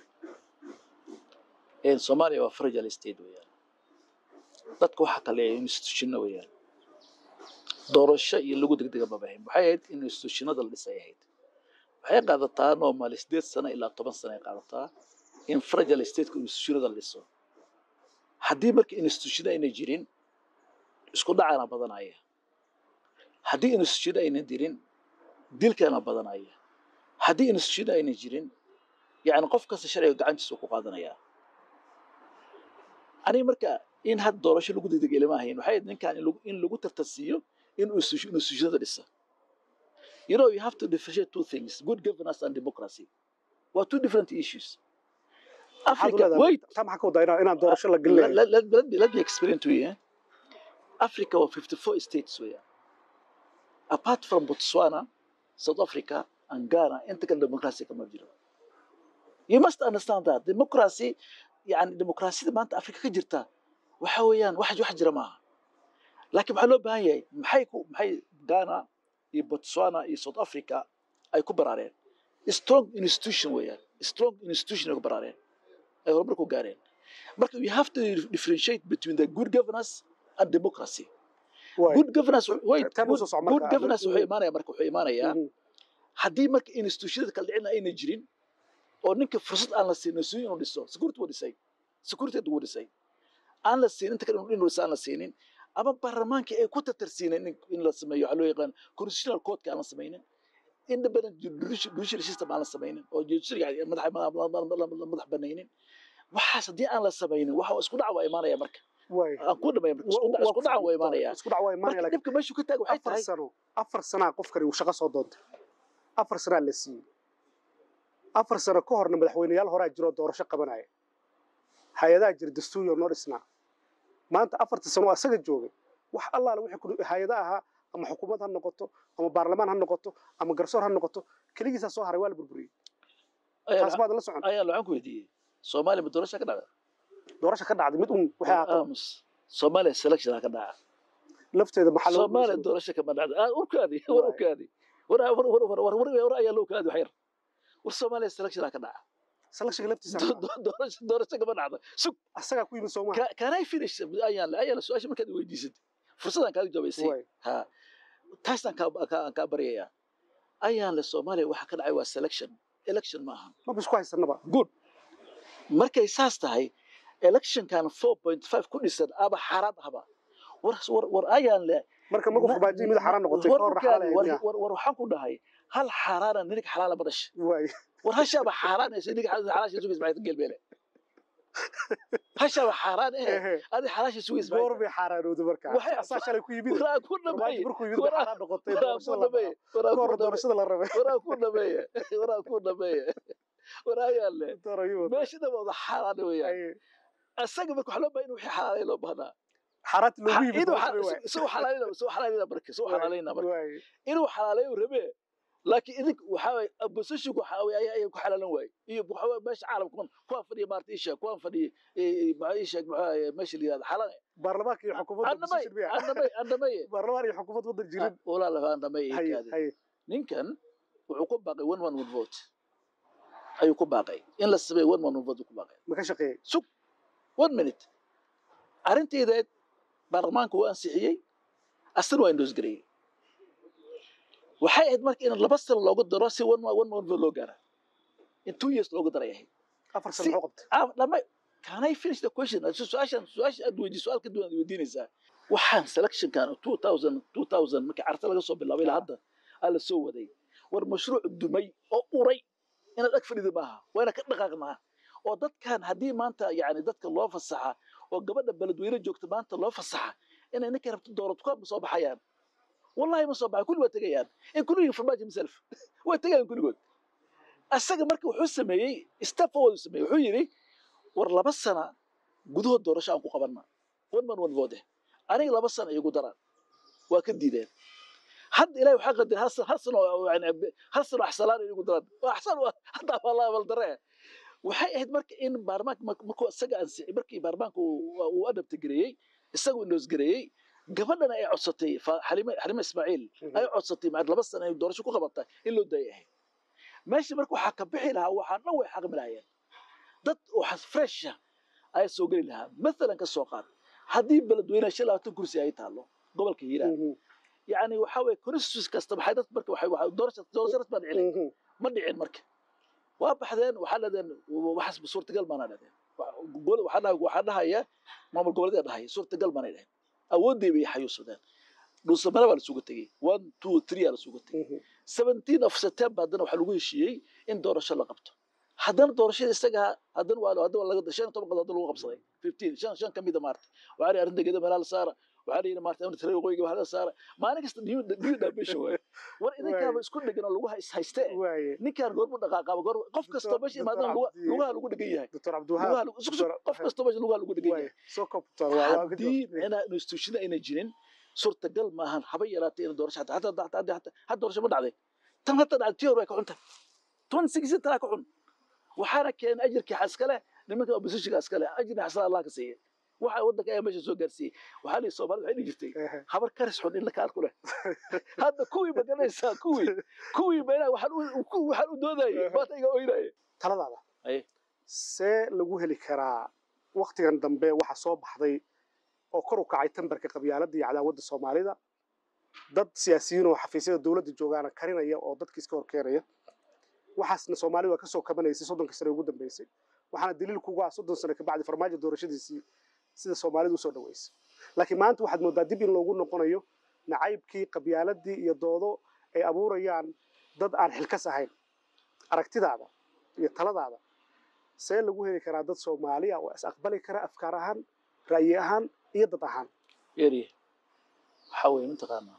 een soomaaliya waa fragile state weeyaan dadka waxaa kale institutionno weeyaan doorasho iyo lagu degdega ma bahin waxay ahayd in institutionada la dhisay ahayd waxay qaadataa normal sideed sano ilaa toban sano ay qaadataa in fragile stateka institutionada la dhiso haddii marka institutiono ayna jirin isku dhacana badanaya haddii institutiono ayna jirin dilkana badanaya haddii institutiono ayna jirin yani qof kasta sharciga gacantiisa uu ku qaadanayaa aniga marka in had doorasho lagu degdega ilama ahayn waxay ahayd ninkan in lagu- in lagu tartansiiyo in uu institu- in institutionada dhisa you know you have to differentiate two things good governance and democracy waa two different issues maxaad u africa leedahay wait taa maxaa ka wadaa inaan inaan doorasho la let, gelinayo let, let, let, me, let me explain to you eh? africa waa 54 states weeyaan apart from botswana south africa and ghana inta kale democracy kama jiro you must understand that democracy yani demokrasiyada maanta africa ka jirta waxa weeyaan wax wax jira maaha laakiin waxaa loo baahan yahay maxay ku maxay ghana iyo botswana iyo south africa ay ku baraareen strong institution weeyaan strong institution ay ku baraareen ay horumar ku gaareen marka you have to differentiate between the good governance and democracy waay good governance wait Tan good, usoo soco good marka. governance wuxuu imaanaya marka wuxuu imaanayaa Mhm. haddii marka institutionada kala dhicina ayna jirin oo ninka fursad aan la siinin suyin inuu dhiso security wuu dhisay security wuu dhisay aan la siinin inta kale inuu dhiso aan la siinin ama baarlamaankii ay ku tatarsiineen in, in la sameeyo waxaa loo yaqaan constitutional codeka aan la samaynin independent judicial judicial system aan la samaynin oo judiciary madax madax banaynin waxaas haddii aan la samaynin waxa isku dhac waa imaanaya marka waay aan ku dhamay marka isku dhac isku dhac waa imaanaya isku dhac waa imaanaya marka laakiin dhibka meeshu ka taag waxay afar tahay sano afar sanaa qofkani uu shaqo soo doontay afar sanaa la siiyey afar sano ka horna madaxweyneyaal horaa jiroo doorasho qabanaya hay-adaha jira dastuuriyo noo dhisnaa maanta afarta sano oo asaga joogay wax allaale wixii ku hay-ada ahaa ama xukuumad ha noqoto ama baarlamaan ha noqoto ama garsoor ha noqoto keligiisaa soo haray waa la burburiyey taas baad la socon ayaan waxaan ku weydiiyey soomaaliya ma doorasha ka dhacda doorasho ka dhacday mid un waxay ahaato aamus soomaaliya selection ka dhaca lafteeda maxaa loo soomaaliya doorasho kama dhacda ah urkaadi war Waay. urkaadi war war war war war war war ayaa loo kaadi waxyar war soomaaliya selection ka dhaca selection laftiisa Do- do- doorasho doorasho kama dhacda sug asagaa ku yimid soomaa Ca- can I finish ayaan la ayaan su-aasha markaad i weydiisad fursadaan kaaga jawaabaysay waay ha taasaan kaa kaa- kaa baryayaa ayaan le soomaaliya waxa ka dhacay waa selection election ma aha maba isku haysanaba good markay saas tahay electionkan four point five ku dhisan aba xaaraad ahba war war war ayaan le marka markuu na- farmaajo mid xaraan noqotay war ka hor markaan- xalaal war ahayd war- war waxaan ku dhahay hal xaaraana ninig xalaala ma dhashay waay war hashaaba xaaraan ee ninig xalaasha sugi ismaaciil gelbeele hashaaba xaaraan ee ehe adi xalaasha sugi goor ismaaciil bay xaaraanowday marka Waxay- asaa shalay ku yimid waraa ku farmaajo dhameeye markuu yimid bay waraa- xaraan noqotay waraa ku doorashada la dhameeye ka waraa ku hor dhameeye doorashada la rabay waraa ku dhameeye waraa ku dhameeye waraa ayaan le Doctor ayuu meeshada wada xaaraan weeyaan ay asaga marka waxaa loo baahan in wixii xalaalay loo baahnaa xaraati loogu yimid inuu doorashada waay soo xalaalayna soo xalaalayna marka soo xalaalayna marka waay inuu xalaalayo rabe laakiin idink waxaa waye oppositionku waxaa waye ayaa ku xalaalan waaye iyo waxaa waye meesha caalamka kuwan kuwaan fadhiya maarta isha kuwaan fadhiya maxaa ii sheeg maxaa ahaye meesha la yihahda xalane baarlamaanka iyo xukuumadda andamay position miya andamay andamay baarlamaan iyo xukuumad wadan jirin walaalaha andamay haye kaadi haye ninkan wuxuu ku baaqay one one one vote ayuu ku baaqay in la sameeyo one one one vote ku baaqay ma ka shaqeeyey sug one minute arrinteedeed baarlamaanku waa ansixiyey asna waa indoos gareeyey waxay ahayd marka in laba sano loogu daro si one one one vote loo gaara in two years loogu daray ahayd afar sano Si- muxuu qabtay Ah, lama can I finish the question Su- su-aashan su-aasha aad weydi su-aal ka duwan aad weydiinaysaa waxaan selectionkan 2000 2000 markii carta laga soo bilaabay ilaa hadda aa la soo waday war mashruuc dumay oo uray inaad ag fadhida maaha waa inaad ka dhaqaaqnaa oo dadkan haddii maanta yani dadka loo fasaxa oo gabadha beledweyne joogta maanta loo fasaxa inay ninka rabto doorato ma soo baxayaan wallahi ma soo baxay kulli waa tegayaan in kulligii farmaajo himself way tegayaan kulligood asaga marka wuxuu sameeyey step forward uu sameeyey wuxuu yidhi war laba sana gudahood doorasho aan ku qabanna one man one vote aniga laba sana igu daraan waa ka diideen hadda ilahi waxaa qadar hal san hal san oo yani hal san oo axsalaan igu daraan waa axsaan waa hadda waa la abal daree waxay ahayd marka in baarlamaanka mark- markuu isaga ansi markii baarlamaanka uu uu adabta gareeyey isagu indoos gareeyey gabadhana ay codsatay fa- xalime xalime ismaaciil ay codsatay maad laba sana ay doorasho ku qabatay in loo daayay ahayd meesha marka waxaa ka bixi lahaa waxaa dhan way xaqmi lahaayeen dad oo fresha ayaa soo geli lahaa maalan ka soo qaad haddii beledweyne shan labaatan kursi ay taalo gobolka hiiraan Mhm, yani waxa weye constituency kasta maxay dad marka waxay waxay doorasho doorasho rasmi baa dhicin mhm. ma dhicin marka waa baxdeen waxaa dhadeen waxaas suurtagal maana dhadeen waxaa dhahay waxaa dhahaya maamul goboleedaa dhahaya suurtagal maanay dhaheen awoodday bay xayuusadeen dhuusamana baa lasugu tegey one two three aa lasugu tegey Mhm. 17 of September haddana waxaa lagu heshiiyey in doorasho la qabto haddana doorashada isaga haddana waa haddana laga shan iyo toban qodob haddana lagu qabsaday 15 shan shan kamida maarta waxaa la arrinta geeda meelaha la saara waxaa la yidhi maarta in tare waqooyiga waxaa la saara maalin kasta new new dimension waaye war idinkaaba isku dhegan oo lagu hays hayste waaye ninkaan goormu dhaqaaqaaba goor qof kastoo meesha Dr. imaadana Cabdi- lugaha lagu dhegan yahay doctor lugaha cabdiwahaab lagu- isku- isku- qof kastoo meesha lugaha lagu dhegan waaye yahay soo koob doctor waa waa ka haddii jawaab. inaa institution ayna jirin suurtagal maahan haba yaraatay in doorasho hataa hataa hataa hataa hataa had doorasho ma dhacday tan hata dhacday tii hore way ka xunta toban sigisi tanaa ka xun waxaana keenay ajirkii xaskale nimanka oppositionka askale ajirna xasala allah ka siiya waxa waddanka ayaa meesha soo gaarsiiyey waxaa lihi soomaalida waxay dhihi jirtay Ehe. habar karis xun in la kaal ku leh hadda kuwii maganaysaa kuwii kuwii meelaha waxaan u ku- waxaan u doodayay maanta iga oynaya taladaada Aye. see lagu heli karaa waktigan dambe waxa soo baxday oo kor u kacay tambarka qabyaaladda iyo cadaawadda soomaalida dad siyaasiyiin oo xafiisyada dowladda joogaana karinaya oo dadka iska hor keenaya waxaasna soomaali waa kasoo kabanaysay soddonkii sane ugu dambeysay waxaana daliil kugu ah soddon sane kabacdi farmaajo doorashadiisii sida soomaalidu usoo dhaweysay laakiin maanta waxaad moodaa dib in loogu noqonayo nacaybkii qabyaaladii iyo doodo ay abuurayaan dad aan xilkas ahayn aragtidaada iyo taladaada see lagu heli karaa dad soomaali ah oo is aqbali kara afkaar ahaan ra'yi ahaan iyo dad ahaan yari waxa weeye mataqaanaa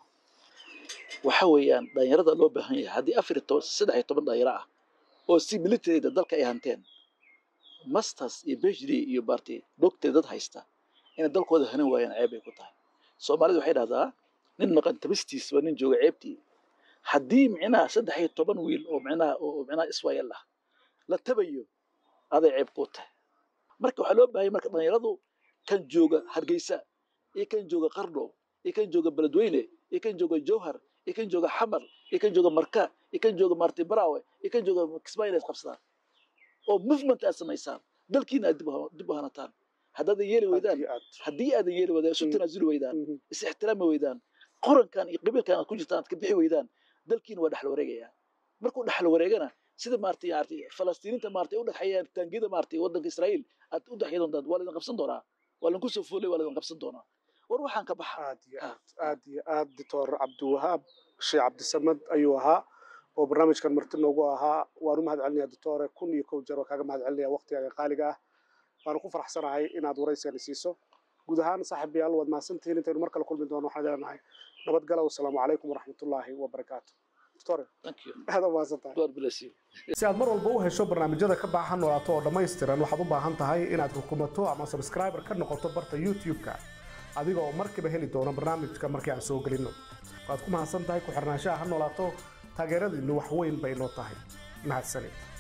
waxa weeyaan dhalinyarada loo baahan yahay haddii afar iyo toban saddex iyo toban dhalinyaro ah oo si militaryda dalka ay hanteen masters iyo phd iyo baarti doctor dad haysta inay dalkooda hanan waayaan ceeb ay ku tahay soomaalidu waxay dhahdaa nin maqan tabistiis waa nin jooga ceebtii haddii micnaha saddex iyo toban wiil oo micnaha oo micnaha iswaayal ah la tabayo aday ceeb ku tahay marka waxaa loo baahan yahay marka dhalinyaradu kan jooga hargeysa iyo kan jooga qardho iyo kan jooga beledweyne iyo kan jooga jowhar iyo kan jooga xamar iyo kan jooga marka iyo kan jooga marti baraawe iyo kan jooga kismaayo inay isqabsadaan oo movement aad samaysaan dalkiina aad dib u- dib u hanataan haddaadan yeeli aad weydaan iyo aad haddii aadan yeeli weydaan isu Mm. tanaasuli weydaan Mhm. is ixtiraami weydaan qorankan iyo qabiilkan aad ku jirtaan aad ka bixi weydaan dalkiina waa dhexal wareegaya markuu dhexal wareegana sida maartay maartay falastiiniinta maartay u dhexeeyaan taangida maartay waddanka israa'iil aad u dhexeey doontaan waa laydin qabsan doonaa waa laydinku soo foolay waa laydin qabsan doonaa war waxaan ka baxa aad iyo aad aad iyo aad doctor cabdiwahaab sheekh cabdisamad ayuu ahaa oo barnaamijkan marti noogu ahaa waan u mahad celinaya doctore kun iyo kow jeer waa kaaga mahad celinaya waqtigaaga qaaliga ah waanu ku faraxsanahay inaad waraysigani siiso guud ahaan saaxiibayaal waad mahadsantihiin intaynu mar kale kulmi doono waxaan leenahay nabadgala wasalaamu calaykum waraxmatullaahi wabarakaatu doctore thank you aad u mahadsantahay god bless you si aad mar walba u hesho barnaamijyada ka baahan noolaato oo dhammaystiran waxaad u baahan tahay inaad rukumato ama subscriber ka noqoto barta youtube-ka adiga oo markiiba heli doono barnaamijka markii aan soo gelinno waad ku mahadsan tahay ku xirnaanshaha ha noolaato taageeradiinnu wax weyn bay noo tahay mahadsanid